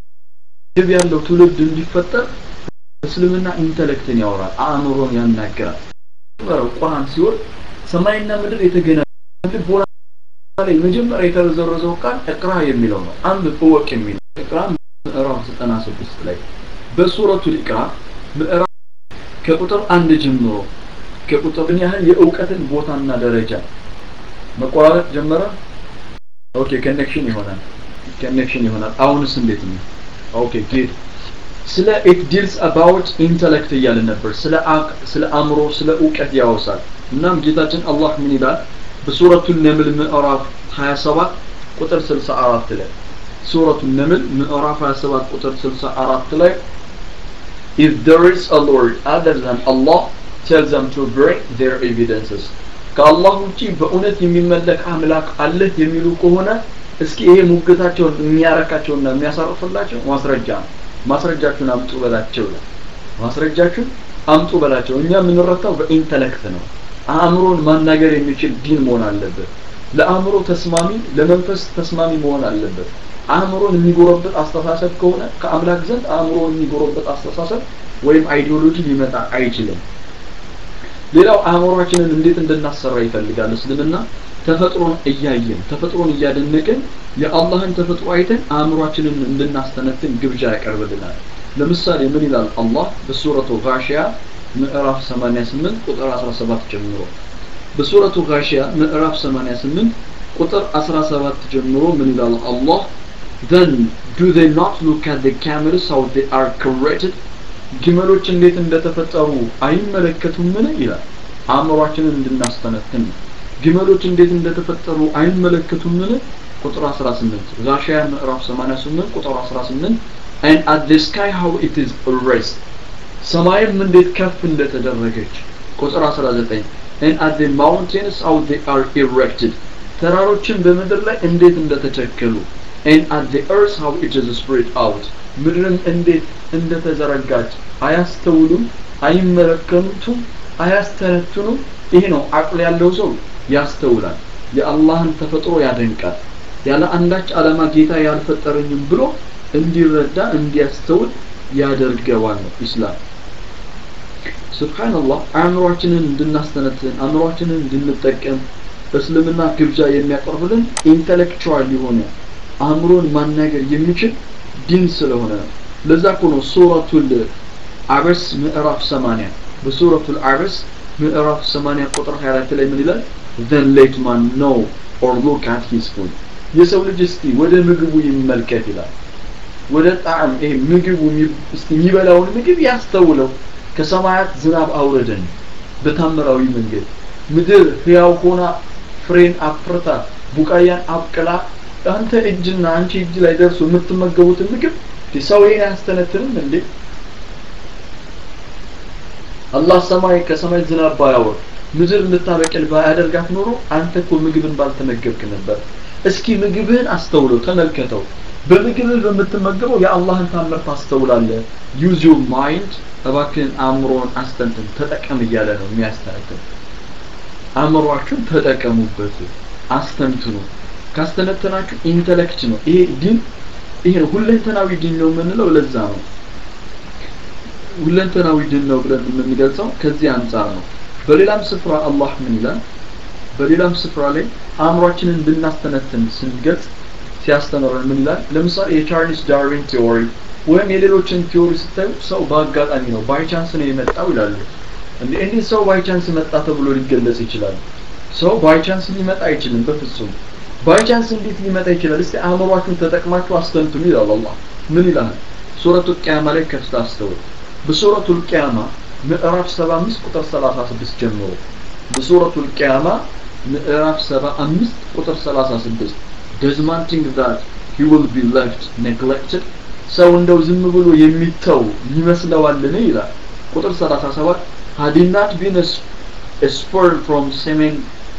S1: ግብ ያለው ትውልድ እንዲፈጠር እስልምና ኢንተሌክትን ያወራል አእምሮን ያናገራል ቁርአን ሲሆን ሰማይና ምድር የተገናኙ ልቦና ላይ መጀመሪያ የተዘረዘው ቃል እቅራ የሚለው ነው አንድ እወቅ የሚለው እቅራ ምዕራፍ 96 ላይ በሱረቱል ኢቅራ ምዕራፍ ከቁጥር አንድ ጀምሮ ከቁጥር ምን ያህል የእውቀትን ቦታና ደረጃ መቆራረጥ ጀመረ ኦኬ ኮኔክሽን ይሆናል ኮኔክሽን ይሆናል አሁንስ እንዴት ነው ኦኬ ጉድ ስለ ኢት ዲልስ አባውት ኢንተሌክት እያለ ነበር ስለ ስለ አእምሮ ስለ እውቀት ያወሳል እናም ጌታችን አላህ ምን ይላል በሱረቱ ነምል ምዕራፍ 27 ቁጥር 64 ላይ ሱረቱ ነምል ምዕራፍ 27 ቁጥር 64 ላይ if there is a lord other than Allah tell them to bring their evidences ከአላህ ውጪ በእውነት የሚመለክ አምላክ አለህ የሚሉ ከሆነ እስኪ ይሄ ሙግታቸውን የሚያረካቸውና የሚያሳርፍላቸው ማስረጃ ነው ማስረጃችሁን አምጡ በላቸው ይላል ማስረጃችሁን አምጡ በላቸው እኛ የምንረታው በኢንተሌክት ነው አእምሮን ማናገር የሚችል ዲን መሆን አለበት ለአእምሮ ተስማሚ ለመንፈስ ተስማሚ መሆን አለበት አእምሮን የሚጎረበት አስተሳሰብ ከሆነ ከአምላክ ዘንድ አእምሮን የሚጎረበት አስተሳሰብ ወይም አይዲዮሎጂ ሊመጣ አይችልም ሌላው አእምሯችንን እንዴት እንድናሰራ ይፈልጋል እስልምና ተፈጥሮን እያየን ተፈጥሮን እያደነቅን የአላህን ተፈጥሮ አይተን አእምሯችንን እንድናስተነትን ግብዣ ያቀርብልናል ለምሳሌ ምን ይላል አላህ በሱረቱ ጋሺያ ምዕራፍ 88 ቁጥር 17 ጀምሮ በሱረቱ ጋሺያ ምዕራፍ 88 ቁጥር 17 ጀምሮ ምን ይላል አላህ then do they not look at the camels how they are created ግመሎች እንዴት እንደተፈጠሩ አይመለከቱምን ይላል አእምሯችንን እንድናስተነትን ግመሎች እንዴት እንደተፈጠሩ አይመለከቱምን ቁጥር 18 ጋሺያ ምዕራፍ 88 ቁጥር 18 and at the sky how it is raised ሰማይም እንዴት ከፍ እንደተደረገች ቁጥር 19 and at the mountains how they are erected ተራሮችን በምድር ላይ እንዴት እንደተቸከሉ and at the earth how it is spread out ምድርም እንዴት እንደተዘረጋች አያስተውሉም አይመለከቱም አያስተነትኑም ይሄ ነው አቅል ያለው ሰው ያስተውላል የአላህን ተፈጥሮ ያደንቃል ያለ አንዳች ዓላማ ጌታ ያልፈጠረኝም ብሎ እንዲረዳ እንዲያስተውል ያደርገዋል ነው ኢስላም ስብሓንላህ አእምሯችንን እንድናስተነትን አእምሯችንን እንድንጠቀም እስልምና ግብዣ የሚያቀርብልን ኢንተሌክቹዋል የሆነ አእምሮን ማናገር የሚችል ዲን ስለሆነ ነው ለዛ እኮ ነው ሱረቱል አበስ ምዕራፍ 80 በሱረቱል አበስ ምዕራፍ 80 ቁጥር 24 ላይ ምን ይላል then let man know or look at his food የሰው ልጅ እስቲ ወደ ምግቡ ይመልከት ይላል ወደ ጣዕም ይሄ ምግቡ እስቲ የሚበላውን ምግብ ያስተውለው ከሰማያት ዝናብ አውረደን በታምራዊ መንገድ ምድር ህያው ሆና ፍሬን አፍርታ ቡቃያን አብቅላ አንተ እጅና አንቺ እጅ ላይ ደርሶ የምትመገቡትን ምግብ ሰው ይሄን አያስተነትንም እንዴ አላህ ሰማይ ከሰማይ ዝናብ ባያወር ምድር እንድታበቅል ባያደርጋት ኖሮ አንተ እኮ ምግብን ባልተመገብክ ነበር እስኪ ምግብህን አስተውለው ተመልከተው በምግብህ በምትመገበው የአላህን ታምር ታስተውላለህ ዩዝ ዩር ማይንድ እባክህን አእምሮን አስተንትን ተጠቀም እያለ ነው የሚያስተነትን አእምሯችሁን ተጠቀሙበት አስተንትኑ ካስተነተናችሁ ኢንተሌክት ነው ይሄ ዲን ይሄ ነው ሁለንተናዊ ዲን ነው የምንለው ለዛ ነው ሁለንተናዊ ዲን ነው ብለን የምንገልጸው ከዚህ አንጻር ነው በሌላም ስፍራ አላህ ምን ይላል በሌላም ስፍራ ላይ አእምሯችንን እንድናስተነትን ስንገልጽ ሲያስተምረን ምን ይላል ለምሳሌ የቻርልስ ዳርዊን ቲዎሪ ወይም የሌሎችን ቲዎሪ ስታዩ ሰው በአጋጣሚ ነው ባይ ቻንስ ነው የመጣው ይላሉ እንዴ እንዴት ሰው ባይ ቻንስ መጣ ተብሎ ሊገለጽ ይችላል ሰው ባይ ቻንስ ሊመጣ አይችልም በፍጹም ባይ ቻንስ እንዴት ሊመጣ ይችላል እስቲ አእምሯችሁን ተጠቅማችሁ አስተንትኑ ይላል አላህ ምን ይላል ሱረቱ ቂያማ ላይ ከፍታ አስተውል በሱረቱ ቂያማ ምዕራፍ 75 ቁጥር 36 ጀምሮ በሱረቱ ቂያማ ምዕራፍ 75 ቁጥር 36 does man think that he will be left neglected ሰው እንደው ዝም ብሎ የሚተው ይመስለዋልን ይላል ቁጥር 37 had he not been a, a spur from semen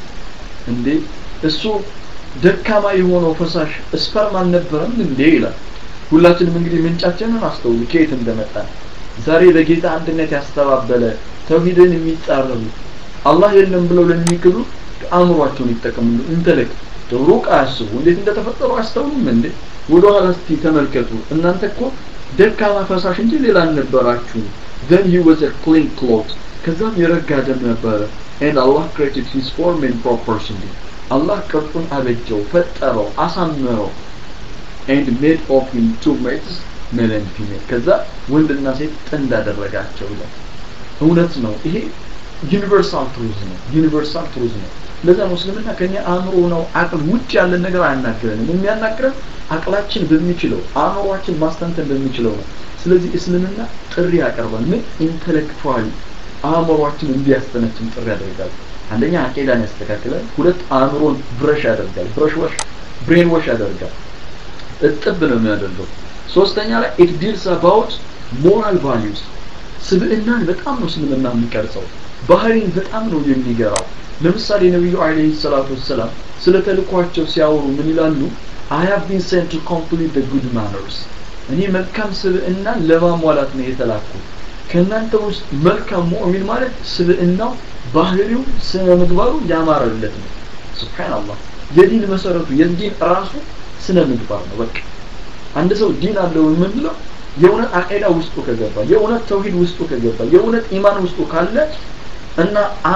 S1: እንዴ እሱ ደካማ የሆነው ፈሳሽ ስፐርም አልነበረም እንዴ ይላል ሁላችንም እንግዲህ ምንጫችንን አስተውሉ ከየት እንደመጣ ዛሬ ለጌታ አንድነት ያስተባበለ ተውሂድን የሚጻረሩ አላህ የለም ብለው ለሚክዱ አእምሯቸውን ይጠቀሙ ኢንተሌክት ሩቅ አያስቡ እንዴት እንደተፈጠሩ አስተውሉም እንዴ ወደ ኋላ እስቲ ተመልከቱ እናንተ እኮ ደካማ ፈሳሽ እንጂ ሌላ አልነበራችሁ then he was a clean cloth ከዛም የረጋ ደም ነበረ and Allah created his form in proportion አላህ ቅርጹን አበጀው ፈጠረው አሳመረው and made of him two mates male and female ከዛ ወንድና ሴት ጥንድ አደረጋቸው ይላል እውነት ነው ይሄ ዩኒቨርሳል ትሩዝ ነው ዩኒቨርሳል ትሩዝ ነው ለዛ ነው እስልምና ከኛ አእምሮ ነው አቅል ውጭ ያለን ነገር አያናግረንም የሚያናግረን አቅላችን በሚችለው አእምሯችን ማስተንተን በሚችለው ነው ስለዚህ እስልምና ጥሪ ያቀርባል ምን ኢንተሌክቹዋሊ አእምሯችን እንዲያስተነትን ጥሪ ያደርጋል አንደኛ አቂዳን ያስተካክላል ሁለት አእምሮን ብረሽ ያደርጋል ብረሽ ወሽ ብሬን ወሽ ያደርጋል እጥብ ነው የሚያደርገው ሶስተኛ ላይ ኢት ዲልስ አባውት ሞራል ቫሊዩስ ስብዕናን በጣም ነው እስልምና የሚቀርጸው ባህሪን በጣም ነው የሚገራው ለምሳሌ ነቢዩ አለይሂ ሰላቱ ወሰላም ስለ ተልኳቸው ሲያወሩ ምን ይላሉ I have been sent to complete the good manners እኔ መልካም ስብዕና ለማሟላት ነው የተላኩት ከእናንተ ውስጥ መልካም ሙእሚን ማለት ስብዕናው ባህሪው ስነ ምግባሩ ያማረለት ነው ሱብሃንአላህ የዲን መሰረቱ የዲን ራሱ ስነ ምግባር ነው በቃ አንድ ሰው ዲን አለው የምንለው የእውነት አቂዳ ውስጡ ከገባ የእውነት ተውሂድ ውስጡ ከገባ የእውነት ኢማን ውስጡ ካለ እና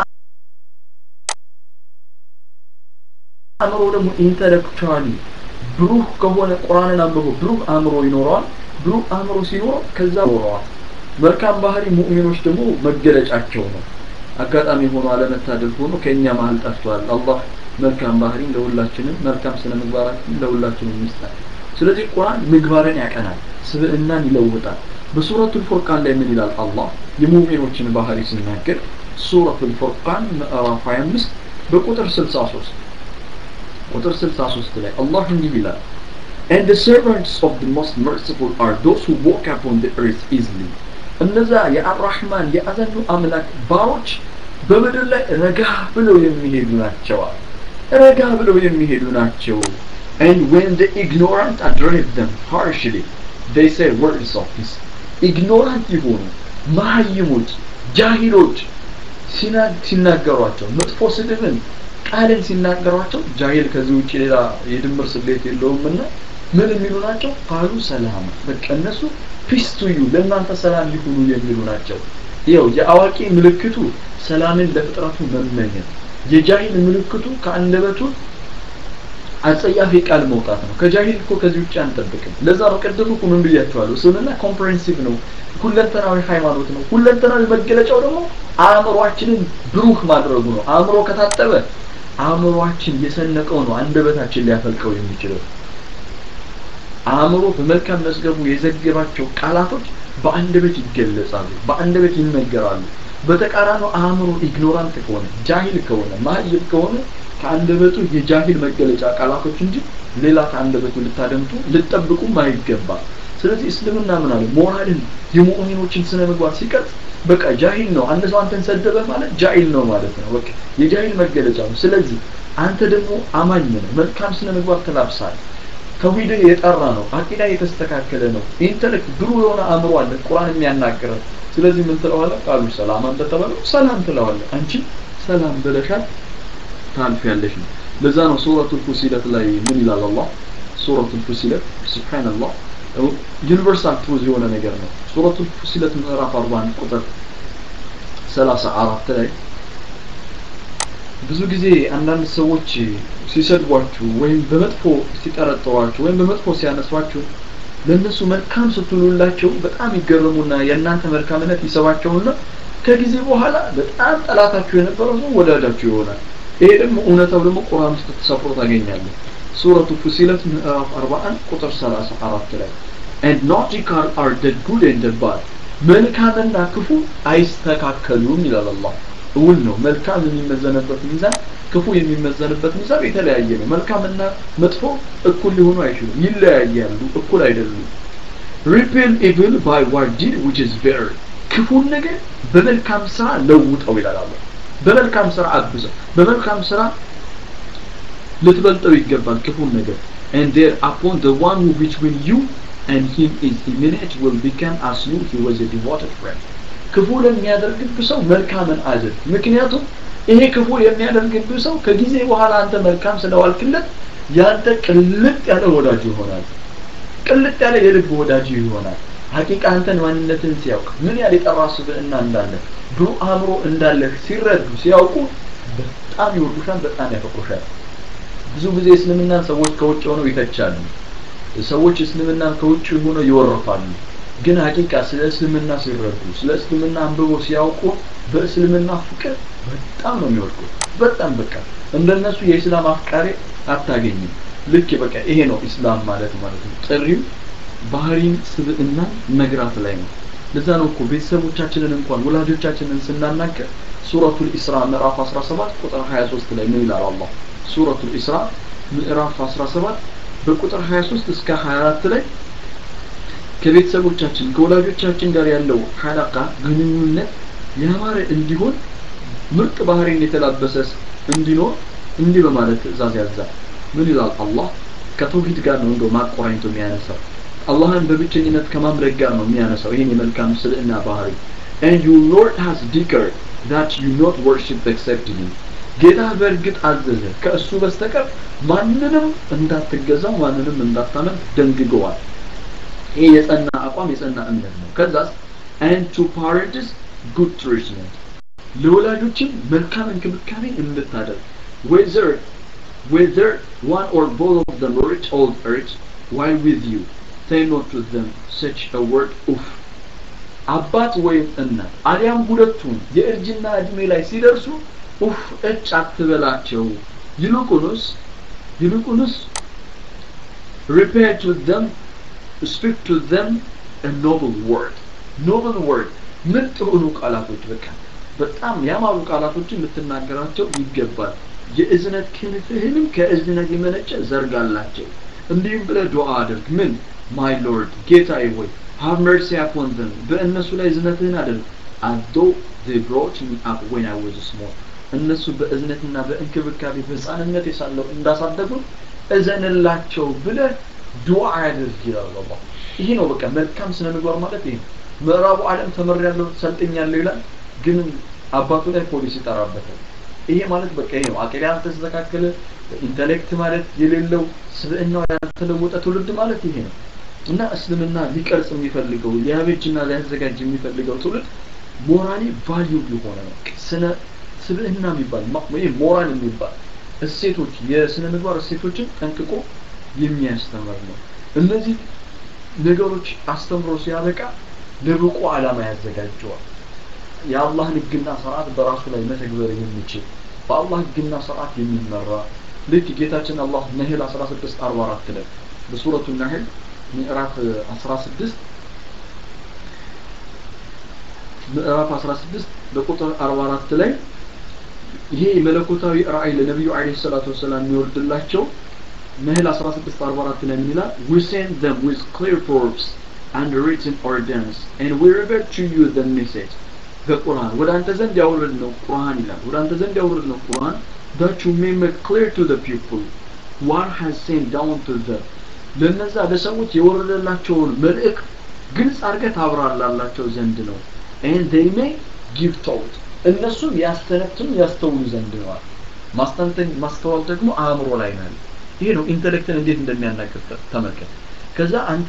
S1: አእምሮ ደግሞ ኢንተሌክቹዋሊ ብሩህ ከሆነ ቁርአንን አንብቦ ብሩህ አእምሮ ይኖረዋል ብሩህ አእምሮ ሲኖረው ከዛ ይኖረዋል መልካም ባህሪ ሙእሚኖች ደግሞ መገለጫቸው ነው አጋጣሚ ሆኖ አለመታደል ሆኖ ከእኛ መሀል ጠፍቷል አላህ መልካም ባህሪን ለሁላችንም መልካም ስነ ምግባራችን ለሁላችንም ይስጣል ስለዚህ ቁርአን ምግባርን ያቀናል ስብዕናን ይለውጣል በሱረቱል ፉርቃን ላይ ምን ይላል አላህ የሙእሚኖችን ባህሪ ሲናገር ሱረቱል ፉርቃን ምዕራፍ 25 በቁጥር 63 ቁጥር 63 ላይ አላህ እንዲህ ይላል And the servants of the most merciful are those who walk upon the earth easily. እነዛ የአራህማን የአዘኑ አምላክ ባሮች በምድር ላይ ረጋ ብለው የሚሄዱ ናቸዋል። ረጋ ብለው የሚሄዱ ናቸው። And when the ignorant address them harshly, they say words of peace. ኢግኖራንት የሆኑ መሀይሞች ጃሂሎች ሲናገሯቸው መጥፎ ስድብን ቃልን ሲናገሯቸው ጃሂል ከዚህ ውጭ ሌላ የድምር ስሌት የለውምና ምን የሚሉ ናቸው ቃሉ ሰላም በቃ እነሱ ፒስ ቱ ዩ ለእናንተ ሰላም ይሁኑ የሚሉ ናቸው ይኸው የአዋቂ ምልክቱ ሰላምን ለፍጥረቱ መመኘት የጃሂል ምልክቱ ከአንደበቱ አጸያፊ ቃል መውጣት ነው ከጃሂል እኮ ከዚህ ውጭ አንጠብቅም ለዛ ነው ቅድም እኮ ምን ብያቸዋለሁ እስልምና ኮምፕሬንሲቭ ነው ሁለንተናዊ ሃይማኖት ነው ሁለንተናዊ መገለጫው ደግሞ አእምሯችንን ብሩህ ማድረጉ ነው አእምሮ ከታጠበ አእምሯችን የሰነቀው ነው አንደበታችን ሊያፈልቀው የሚችለው አእምሮ በመልካም መዝገቡ የዘገባቸው ቃላቶች በአንደበት ይገለጻሉ በአንደበት ይነገራሉ በተቃራኒው አእምሮ ኢግኖራንት ከሆነ ጃሂል ከሆነ ማህይብ ከሆነ ከአንደበቱ የጃሂል መገለጫ ቃላቶች እንጂ ሌላ ከአንደበቱ ልታደምጡ ልጠብቁም አይገባም ስለዚህ እስልምና ምን አለ ሞራልን የሙእሚኖችን ስነ ምግባር ሲቀርጽ በቃ ጃሂል ነው አንድ ሰው አንተን ሰደበ ማለት ጃሂል ነው ማለት ነው በቃ የጃሂል መገለጫ ነው ስለዚህ አንተ ደግሞ አማኝ ነህ መልካም ስነ ምግባር ተላብሳል ተውሂድህ የጠራ ነው አቂዳ የተስተካከለ ነው ኢንተሌክት ብሩህ የሆነ አእምሮ አለ ቁርአን የሚያናግረን ስለዚህ ምን ትለዋለህ ቃሉ ሰላም አንተ ተባለው ሰላም ትለዋለህ አንቺ ሰላም ብለሻል ታልፊያለሽ ነው ለዛ ነው ሱረቱል ፉሲለት ላይ ምን ይላል አላህ ሱረቱል ፉሲለት ሱብሃንአላህ ዩኒቨርሳል ትሩዝ የሆነ ነገር ነው ሱረቱል ፉሲለት ምዕራፍ 41 ቁጥር 34 ላይ ብዙ ጊዜ አንዳንድ ሰዎች ሲሰድቧችሁ ወይም በመጥፎ ሲጠረጥሯችሁ ወይም በመጥፎ ሲያነሷችሁ ለእነሱ መልካም ስትሉላቸው በጣም ይገረሙና የእናንተ መልካምነት ይሰባቸውና ከጊዜ በኋላ በጣም ጠላታችሁ የነበረው ሰው ወዳጃችሁ ይሆናል ይሄ ደግሞ እውነታው ደግሞ ቁርአን ውስጥ ተሰፍሮ ታገኛለህ ሱረቱ ፉሲለት ምዕራፍ 41 ቁጥር 34 ላይ and nautical are the good and the bad መልካምና ክፉ አይስተካከሉም ይላል አላህ እውን ነው መልካም የሚመዘንበት ሚዛን ክፉ የሚመዘንበት ሚዛን የተለያየ ነው መልካምና መጥፎ እኩል ሊሆኑ አይችሉም ይለያያሉ እኩል አይደሉም repel evil by what did which is better ክፉን ነገር በመልካም ስራ ለውጠው ይላል አላህ በመልካም ስራ አብዘው በመልካም ስራ ልትበልጠው ይገባል ክፉን ነገር and there upon the one who between you and him is imminent will become as you he was a devoted friend ክፉ ለሚያደርግብህ ሰው መልካምን አድርግ ምክንያቱም ይሄ ክፉ የሚያደርግብህ ሰው ከጊዜ በኋላ አንተ መልካም ስለዋልክለት ያንተ ቅልጥ ያለ ወዳጅ ይሆናል ቅልጥ ያለ የልብ ወዳጅ ይሆናል ሀቂቃ አንተን ማንነትን ሲያውቅ ምን ያህል የጠራ ስብዕና እንዳለ ብሩህ አእምሮ እንዳለህ ሲረዱ ሲያውቁ በጣም ይወዱሻል በጣም ያፈቅሩሻል ብዙ ጊዜ እስልምናን ሰዎች ከውጭ ሆነው ይተቻሉ ሰዎች እስልምናን ከውጭ ሆነው ይወርፋሉ ግን ሀቂቃ ስለ እስልምና ሲረዱ ስለ እስልምና አንብቦ ሲያውቁ በእስልምና ፍቅር በጣም ነው የሚወድቁ በጣም በቃ እንደነሱ የእስላም አፍቃሪ አታገኝም ልክ በቃ ይሄ ነው ኢስላም ማለት ማለት ነው ጥሪው ባህሪን ስብዕና መግራት ላይ ነው ለዛ ነው እኮ ቤተሰቦቻችንን እንኳን ወላጆቻችንን ስናናገር ሱረቱል ኢስራ ምዕራፍ 17 ቁጥር 23 ላይ ምን ይላል አላህ ሱረቱል ኢስራ ምዕራፍ 17 በቁጥር 23 እስከ 24 ላይ ከቤተሰቦቻችን ከወላጆቻችን ጋር ያለው ሐላቃ ግንኙነት ያማረ እንዲሆን ምርጥ ባህሪን የተላበሰ እንዲኖር እንዲህ በማለት ትእዛዝ ያዛል ምን ይላል አላህ ከተውሂድ ጋር ነው እንደው ማቆራኝቶ የሚያነሳው አላህን በብቸኝነት ከማምለክ ጋር ነው የሚያነሳው ይህን የመልካም ስልዕና ባህሪ and your lord has declared that you not worship except him ጌታ በእርግጥ አዘዘ ከእሱ በስተቀር ማንንም እንዳትገዛው ማንንም እንዳታመልክ ደንግገዋል ይህ የጸና አቋም የጸና እምነት ነው ከዛስ and to parents good treatment ለወላጆችም መልካም እንክብካቤ እንድታደርግ whether whether one or both of them rich old age while with you say not to them such a word oof አባት ወይም እናት አሊያም ሁለቱም የእርጅና እድሜ ላይ ሲደርሱ ኡፍ እጭ አትበላቸው ይልቁንስ ይልቁንስ repair to them speak to them a noble word noble word ምርጥ የሆኑ ቃላቶች በቃ በጣም ያማሩ ቃላቶችን ልትናገራቸው ይገባል የእዝነት ክንፍህንም ከእዝነት የመነጨ ዘርጋላቸው እንዲሁም ብለህ ዱዓ አድርግ ምን ማይ ሎርድ ጌታዬ ሆይ have mercy upon them በእነሱ ላይ እዝነትህን አድርግ as though they brought me up when I was small እነሱ በእዝነትና በእንክብካቤ በህፃንነት የሳለው እንዳሳደጉ እዘንላቸው ብለህ ዱዓ አድርግ ይላል አላህ ይሄ ነው በቃ መልካም ስነ ምግባር ማለት ይሄ ነው ምዕራቡ ዓለም ተመሪያለሁ ሰልጥኛለሁ ይላል ግን አባቱ ላይ ፖሊስ ይጠራበታል ይሄ ማለት በቃ ይሄ ነው አቂዳ ያልተስተካከለ ኢንተሌክት ማለት የሌለው ስብዕናው ያልተለወጠ ትውልድ ማለት ይሄ ነው እና እስልምና ሊቀርጽ የሚፈልገው ሊያበጅና ሊያዘጋጅ የሚፈልገው ትውልድ ሞራሊ ቫልዩ የሆነ ነው ስነ ስብዕና የሚባል ወይም ሞራል የሚባል እሴቶች የስነ ምግባር እሴቶችን ጠንቅቆ የሚያስተምር ነው እነዚህ ነገሮች አስተምሮ ሲያበቃ ለብቁ ዓላማ ያዘጋጀዋል የአላህን ህግና ስርዓት በራሱ ላይ መተግበር የሚችል በአላህ ህግና ስርዓት የሚመራ ልክ ጌታችን አላህ ነህል 16 44 ላይ በሱረቱ ነህል ምዕራፍ 16 ምዕራፍ 16 በቁጥር 44 ላይ ይሄ መለኮታዊ ራእይ ለነቢዩ አለይሂ ሰላቱ ወሰላም የሚወርድላቸው ነህል 16 44 ላይ ምን ይላል we send them with clear proofs and written ordinance and we revert to you the message በቁርአን ወደ አንተ ዘንድ ያወረድ ነው ቁርአን ይላል ወደ አንተ ዘንድ ያወረድ ነው ቁርአን that you may make clear to the people what has sent down to them ለነዛ ለሰዎች የወረደላቸውን መልእክት ግልጽ አድርገህ ታብራራላቸው ዘንድ ነው and they may give thought እነሱም ያስተነትኑ ያስተውሉ ዘንድ ነዋል ማስተንተን ማስተዋል ደግሞ አእምሮ ላይ ነው ይሄ ነው ኢንተሌክትን እንዴት እንደሚያናገር ተመልከት ከዛ አንተ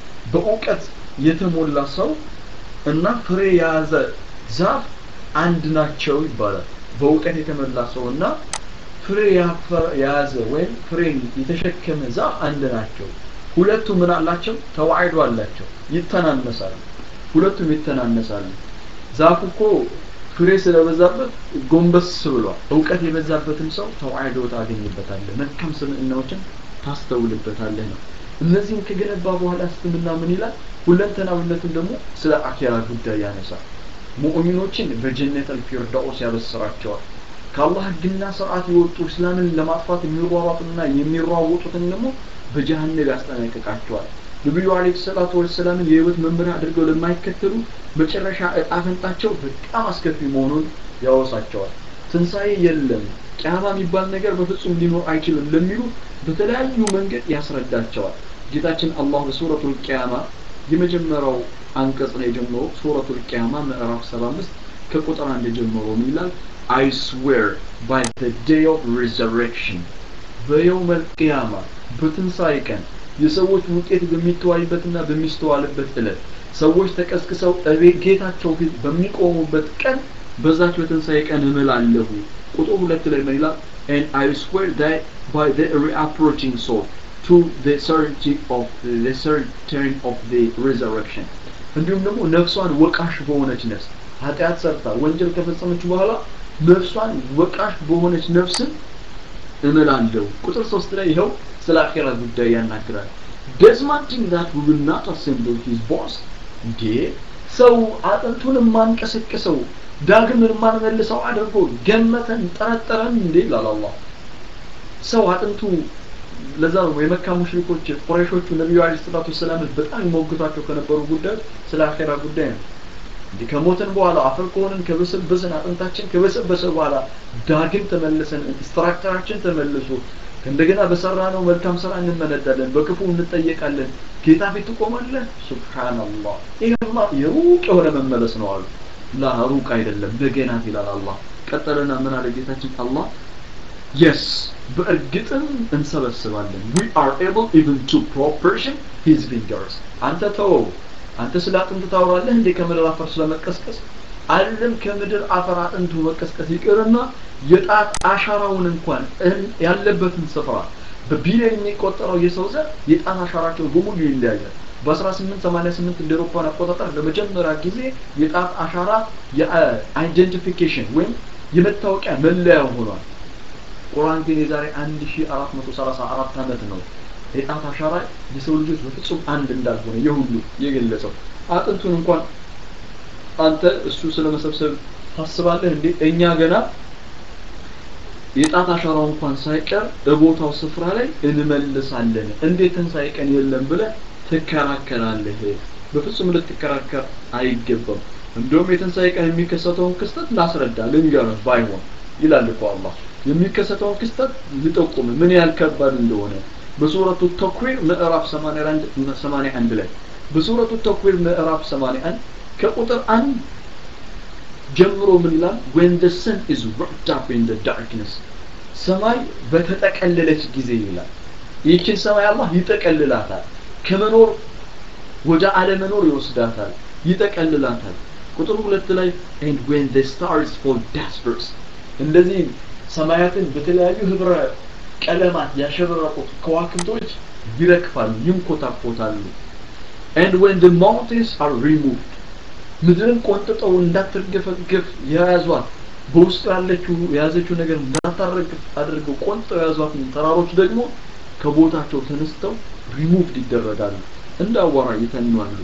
S1: በእውቀት የተሞላ ሰው እና ፍሬ የያዘ ዛፍ አንድ ናቸው ይባላል በእውቀት የተሞላ ሰው እና ፍሬ የያዘ ወይም ፍሬን የተሸከመ ዛፍ አንድ ናቸው ሁለቱ ምን አላቸው ተዋዕዶ አላቸው ይተናነሳሉ ሁለቱም ይተናነሳሉ ዛፉ እኮ ፍሬ ስለበዛበት ጎንበስ ብሏል እውቀት የበዛበትን ሰው ተዋዕዶ ታገኝበታለህ መልካም ስምዕናዎችን ታስተውልበታለህ ነው እነዚህም ከገነባ በኋላ እስልምና ምን ይላል ሁለንተናዊነቱን ደግሞ ስለ አኼራ ጉዳይ ያነሳል ሙእሚኖችን በጀነት አልፊርዳውስ ያበስራቸዋል ከአላህ ህግና ስርዓት የወጡ እስላምን ለማጥፋት የሚሯሯጡና የሚሯወጡትን ደግሞ በጀሃነም ያስጠነቅቃቸዋል ነቢዩ አለይሂ ሰላቱ ወሰላምን የህይወት መመሪያ አድርገው ለማይከተሉ መጨረሻ እጣ ፈንታቸው በጣም አስከፊ መሆኑን ያወሳቸዋል ትንሣኤ የለም ቂያማ የሚባል ነገር በፍጹም ሊኖር አይችልም ለሚሉ በተለያዩ መንገድ ያስረዳቸዋል ጌታችን አላህ በሱረቱል ቂያማ የመጀመሪያው አንቀጽ ላይ ጀምሮ ሱረቱል ቂያማ ምዕራፍ 75 ከቁጥር አንድ ጀምሮ ምን ይላል I swear by the day of resurrection በየውመል ቂያማ በትንሣኤ ቀን የሰዎች ውጤት በሚተዋይበትና በሚስተዋልበት ዕለት ሰዎች ተቀስቅሰው እቤት ጌታቸው ፊት በሚቆሙበት ቀን በዛች በትንሣኤ ቀን እምላለሁ ቁጥር ሁለት ላይ ምን ይላል and I swear that by the reapproaching soul to the certainty of the certain of the resurrection እንዲሁም ደግሞ ነፍሷን ወቃሽ በሆነች ነፍስ ኃጢአት ሰርታ ወንጀል ከፈጸመች በኋላ ነፍሷን ወቃሽ በሆነች ነፍስን እምላለሁ ቁጥር ሶስት ላይ ይኸው ስለ አኼራ ጉዳይ ያናግራል does man think that we will not assemble his boss እንዴ ሰው አጥንቱን የማንቀሰቅሰው ዳግም የማንመልሰው አድርጎ ገመተን ጠረጠረን እንዴ ይላል አላህ ሰው አጥንቱ ለዛ ነው የመካ ሙሽሪኮች ቁረይሾቹ ነቢዩ አለይሂ ሰላቱ ወሰላምን በጣም ይሞግቷቸው ከነበሩ ጉዳዮች ስለ አኼራ ጉዳይ ነው እንዲህ ከሞትን በኋላ አፈር ከሆንን ከበሰበሰን አጥንታችን ከበሰበሰ በኋላ ዳግም ተመልሰን ስትራክቸራችን ተመልሶ እንደገና በሰራ ነው መልካም ስራ እንመነዳለን በክፉ እንጠየቃለን ጌታ ፊት ትቆማለህ ሱብሃንአላህ ይሄማ የሩቅ የሆነ መመለስ ነው አሉ ላ ሩቅ አይደለም በገናት ይላል አላህ ቀጠለና ምን አለ ጌታችን አላህ yes በእርግጥም እንሰበስባለን we are able even to proportion his fingers አንተ ተወው አንተ ስለ አጥንት ታወራለህ እንዴ ከምድር አፈር ስለመቀስቀስ አይደለም ከምድር አፈር አጥንቱ መቀስቀስ ይቅርና የጣት አሻራውን እንኳን ያለበትን ስፍራ በቢሊዮን የሚቆጠረው የሰው ዘር የጣት አሻራቸው በሙሉ ይለያያል በ1888 እንደ አውሮፓውያን አቆጣጠር ለመጀመሪያ ጊዜ የጣት አሻራ የአይደንቲፊኬሽን ወይም የመታወቂያ መለያ ሆኗል። ቁርአን ግን የዛሬ 1434 ዓመት ነው የጣት አሻራ የሰው ልጆች በፍጹም አንድ እንዳልሆነ የሁሉ የገለጸው። አጥንቱን እንኳን አንተ እሱ ስለመሰብሰብ ታስባለህ እንዴ? እኛ ገና የጣት አሻራው እንኳን ሳይቀር እቦታው ስፍራ ላይ እንመልሳለን። እንዴት ትንሣኤ ቀን የለም ብለህ ትከራከራለህ? በፍጹም ልትከራከር አይገባም። እንደውም የትንሣኤ ቀን የሚከሰተውን ክስተት ላስረዳ ልንገርህ ባይሆን ይላል እኮ አላህ የሚከሰተውን ክስተት ልጠቁም ምን ያህል ከባድ እንደሆነ በሱረቱ ተክዊር ምዕራፍ 81 ላይ በሱረቱ ተክዊር ምዕራፍ 81 ከቁጥር አንድ ጀምሮ ምን ይላል when the sun is wrapped up in the darkness ሰማይ በተጠቀለለች ጊዜ ይላል ይህችን ሰማይ አላህ ይጠቀልላታል ከመኖር ወደ አለመኖር ይወስዳታል ይጠቀልላታል ቁጥር ሁለት ላይ and when the stars fall dispersed እንደዚህ ሰማያትን በተለያዩ ህብረ ቀለማት ያሸበረቁት ከዋክብቶች ይረግፋሉ ይንኮታኮታሉ and when the mountains are removed ምድርን ቆንጥጠው እንዳትርገፈገፍ የያዟት በውስጡ ያለችው የያዘችው ነገር እንዳታረግፍ አድርገው ቆንጥጠው የያዟትን ተራሮች ደግሞ ከቦታቸው ተነስተው ሪሙቭድ ይደረጋሉ እንደ አቧራ ይተኗሉ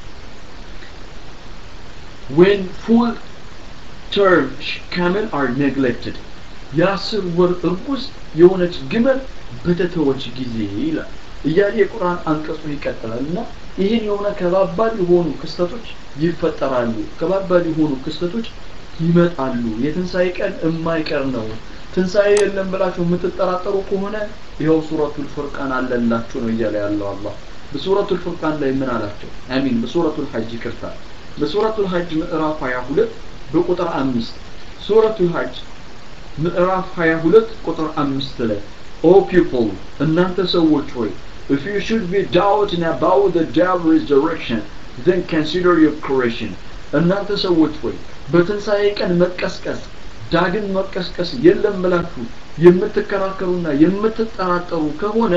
S1: when full term camel are neglected የአስር ወር እርጉዝ የሆነች ግመል በተተወች ጊዜ ይላል እያለ የቁርአን አንቀጹ ይቀጥላል እና ይህን የሆነ ከባባድ የሆኑ ክስተቶች ይፈጠራሉ ከባባድ የሆኑ ክስተቶች ይመጣሉ የትንሣኤ ቀን የማይቀር ነው ትንሣኤ የለም ብላችሁ የምትጠራጠሩ ከሆነ ይኸው ሱረቱል ፉርቃን አለላችሁ ነው እያለ ያለው አላህ በሱረቱል ፉርቃን ላይ ምን አላቸው አሚን በሱረቱል ሐጅ ይቅርታ በሱረቱል ሐጅ ምዕራፍ 22 በቁጥር አምስት ሱረቱል ሐጅ ምዕራፍ 22 ቁጥር አምስት ላይ ኦ ፒፕል እናንተ ሰዎች ሆይ if you should be doubting about the day of resurrection then consider your creation እናንተ ሰዎች ሆይ በትንሣኤ ቀን መቀስቀስ ዳግም መቀስቀስ የለም ብላችሁ የምትከራከሩና የምትጠራጠሩ ከሆነ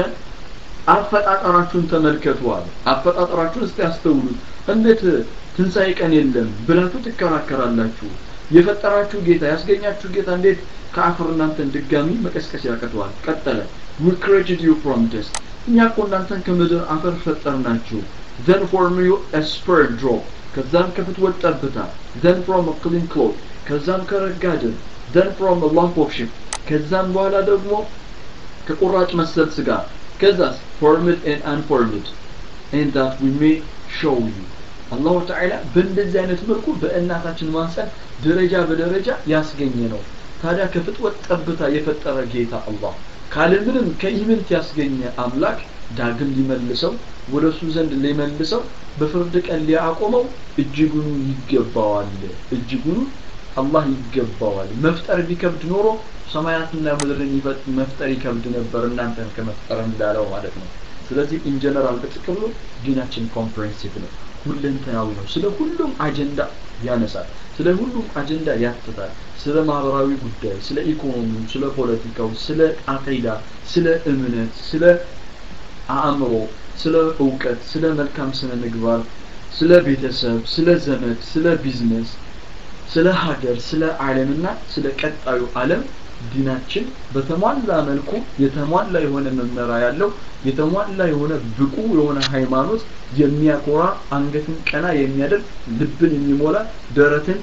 S1: አፈጣጠራችሁን ተመልከቱዋል አፈጣጠራችሁን እስቲ ያስተውሉት እንዴት ትንሣኤ ቀን የለም ብላችሁ ትከራከራላችሁ የፈጠራችሁ ጌታ ያስገኛችሁ ጌታ እንዴት ከአፈር እናንተን ድጋሚ መቀስቀስ ያቀተዋል ቀጠለ we created you from dust እኛ እኮ እናንተን ከምድር አፈር ፈጠርናችሁ then form you a sperm drop ከዛም ከፍትወት ጠብታ then from a clean cloth ከዛም ከረጋ ደም then from a lump of sheep ከዛም በኋላ ደግሞ ከቁራጭ መሰል ስጋ ከዛስ formed and unformed and that we may show you አላሁ ተዓላ በእንደዚህ አይነት መልኩ በእናታችን ማንሰን ደረጃ በደረጃ ያስገኘ ነው ታዲያ ከፍጥወት ጠብታ የፈጠረ ጌታ አላህ ካለምንም ከኢምንት ያስገኘ አምላክ ዳግም ሊመልሰው ወደ እሱ ዘንድ ሊመልሰው በፍርድ ቀን ሊያቆመው እጅጉኑ ይገባዋል እጅጉኑ አላህ ይገባዋል መፍጠር ቢከብድ ኖሮ ሰማያትና ምድርን መፍጠር ይከብድ ነበር እናንተን ከመፍጠር እንዳለው ማለት ነው ስለዚህ ኢንጀነራል በጥቅሉ ዲናችን ኮምፕሬንሲቭ ነው ሁለንተናዊ ነው ስለ ሁሉም አጀንዳ ያነሳል ስለ ሁሉም አጀንዳ ያትታል ስለ ማህበራዊ ጉዳይ ስለ ኢኮኖሚው ስለ ፖለቲካው ስለ አቂዳ ስለ እምነት ስለ አእምሮ ስለ እውቀት ስለ መልካም ስነ ምግባር ስለ ቤተሰብ ስለ ዘመድ ስለ ቢዝነስ ስለ ሀገር ስለ ዓለምና ስለ ቀጣዩ ዓለም ዲናችን በተሟላ መልኩ የተሟላ የሆነ መመሪያ ያለው የተሟላ የሆነ ብቁ የሆነ ሃይማኖት የሚያኮራ አንገትን ቀና የሚያደርግ ልብን የሚሞላ ደረትን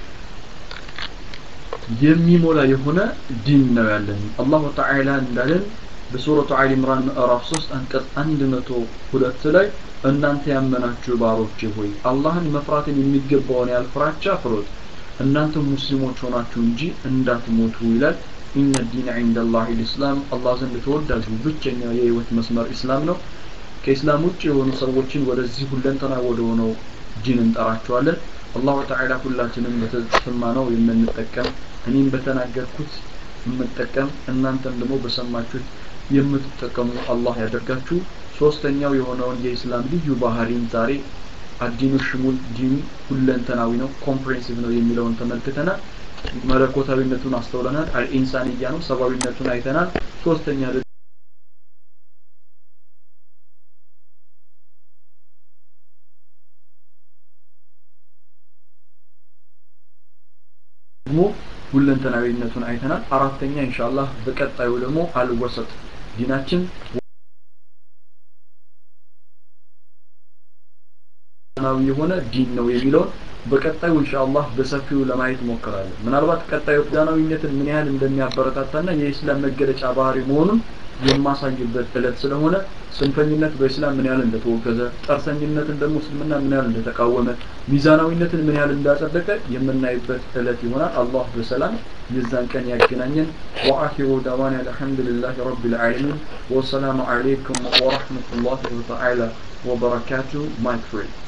S1: የሚሞላ የሆነ ዲን ነው ያለን አላሁ ተዓላ እንዳለን በሱረቱ አሊ ኢምራን ምዕራፍ 3 አንቀጽ 102 ላይ እናንተ ያመናችሁ ባሮቼ ሆይ አላህን መፍራትን የሚገባውን ያህል ፍራቻ ፍሩት እናንተ ሙስሊሞች ሆናችሁ እንጂ እንዳትሞቱ ይላል ኢነ ዲን ዒንደ ላህ ልእስላም አላህ ዘንድ ተወዳጁ ብቸኛው የህይወት መስመር ኢስላም ነው ከኢስላም ውጭ የሆኑ ሰዎችን ወደዚህ ሁለንተና ወደ ሆነው ዲን እንጠራቸዋለን አላሁ ተዓላ ሁላችንም በተሰማ ነው የምንጠቀም እኔም በተናገርኩት የምጠቀም እናንተም ደግሞ በሰማችሁት የምትጠቀሙ አላህ ያደርጋችሁ ሶስተኛው የሆነውን የኢስላም ልዩ ባህሪን ዛሬ አዲኑ ሽሙል ዲኑ ሁለንተናዊ ነው ኮምፕሬንሲቭ ነው የሚለውን ተመልክተናል መለኮታዊነቱን አስተውለናል አልኢንሳንያ ነው ሰብአዊነቱን አይተናል ሶስተኛ ደግሞ ሁለንተናዊነቱን አይተናል አራተኛ ኢንሻአላህ በቀጣዩ ደግሞ አልወሰጥ ዲናችን ናዊ የሆነ ዲን ነው የሚለውን በቀጣዩ ኢንሻአላህ በሰፊው ለማየት ሞክራለሁ ምናልባት ቀጣዩ ዳናዊነትን ምን ያህል እንደሚያበረታታና የኢስላም መገለጫ ባህሪ መሆኑን የማሳይበት እለት ስለሆነ ጽንፈኝነት በእስላም ምን ያህል እንደተወገዘ ጠርሰኝነትን ደግሞ እስልምና ምን ያህል እንደተቃወመ ሚዛናዊነትን ምን ያህል እንዳጸደቀ የምናይበት እለት ይሆናል አላህ በሰላም የዛን ቀን ያገናኘን ወአኺሩ ዳዋና አልሐምዱሊላህ ረቢል ዓለሚን ወሰላሙ አለይኩም ወረሕመቱላሂ ወተዓላ ወበረካቱ ማይክ ፍሬ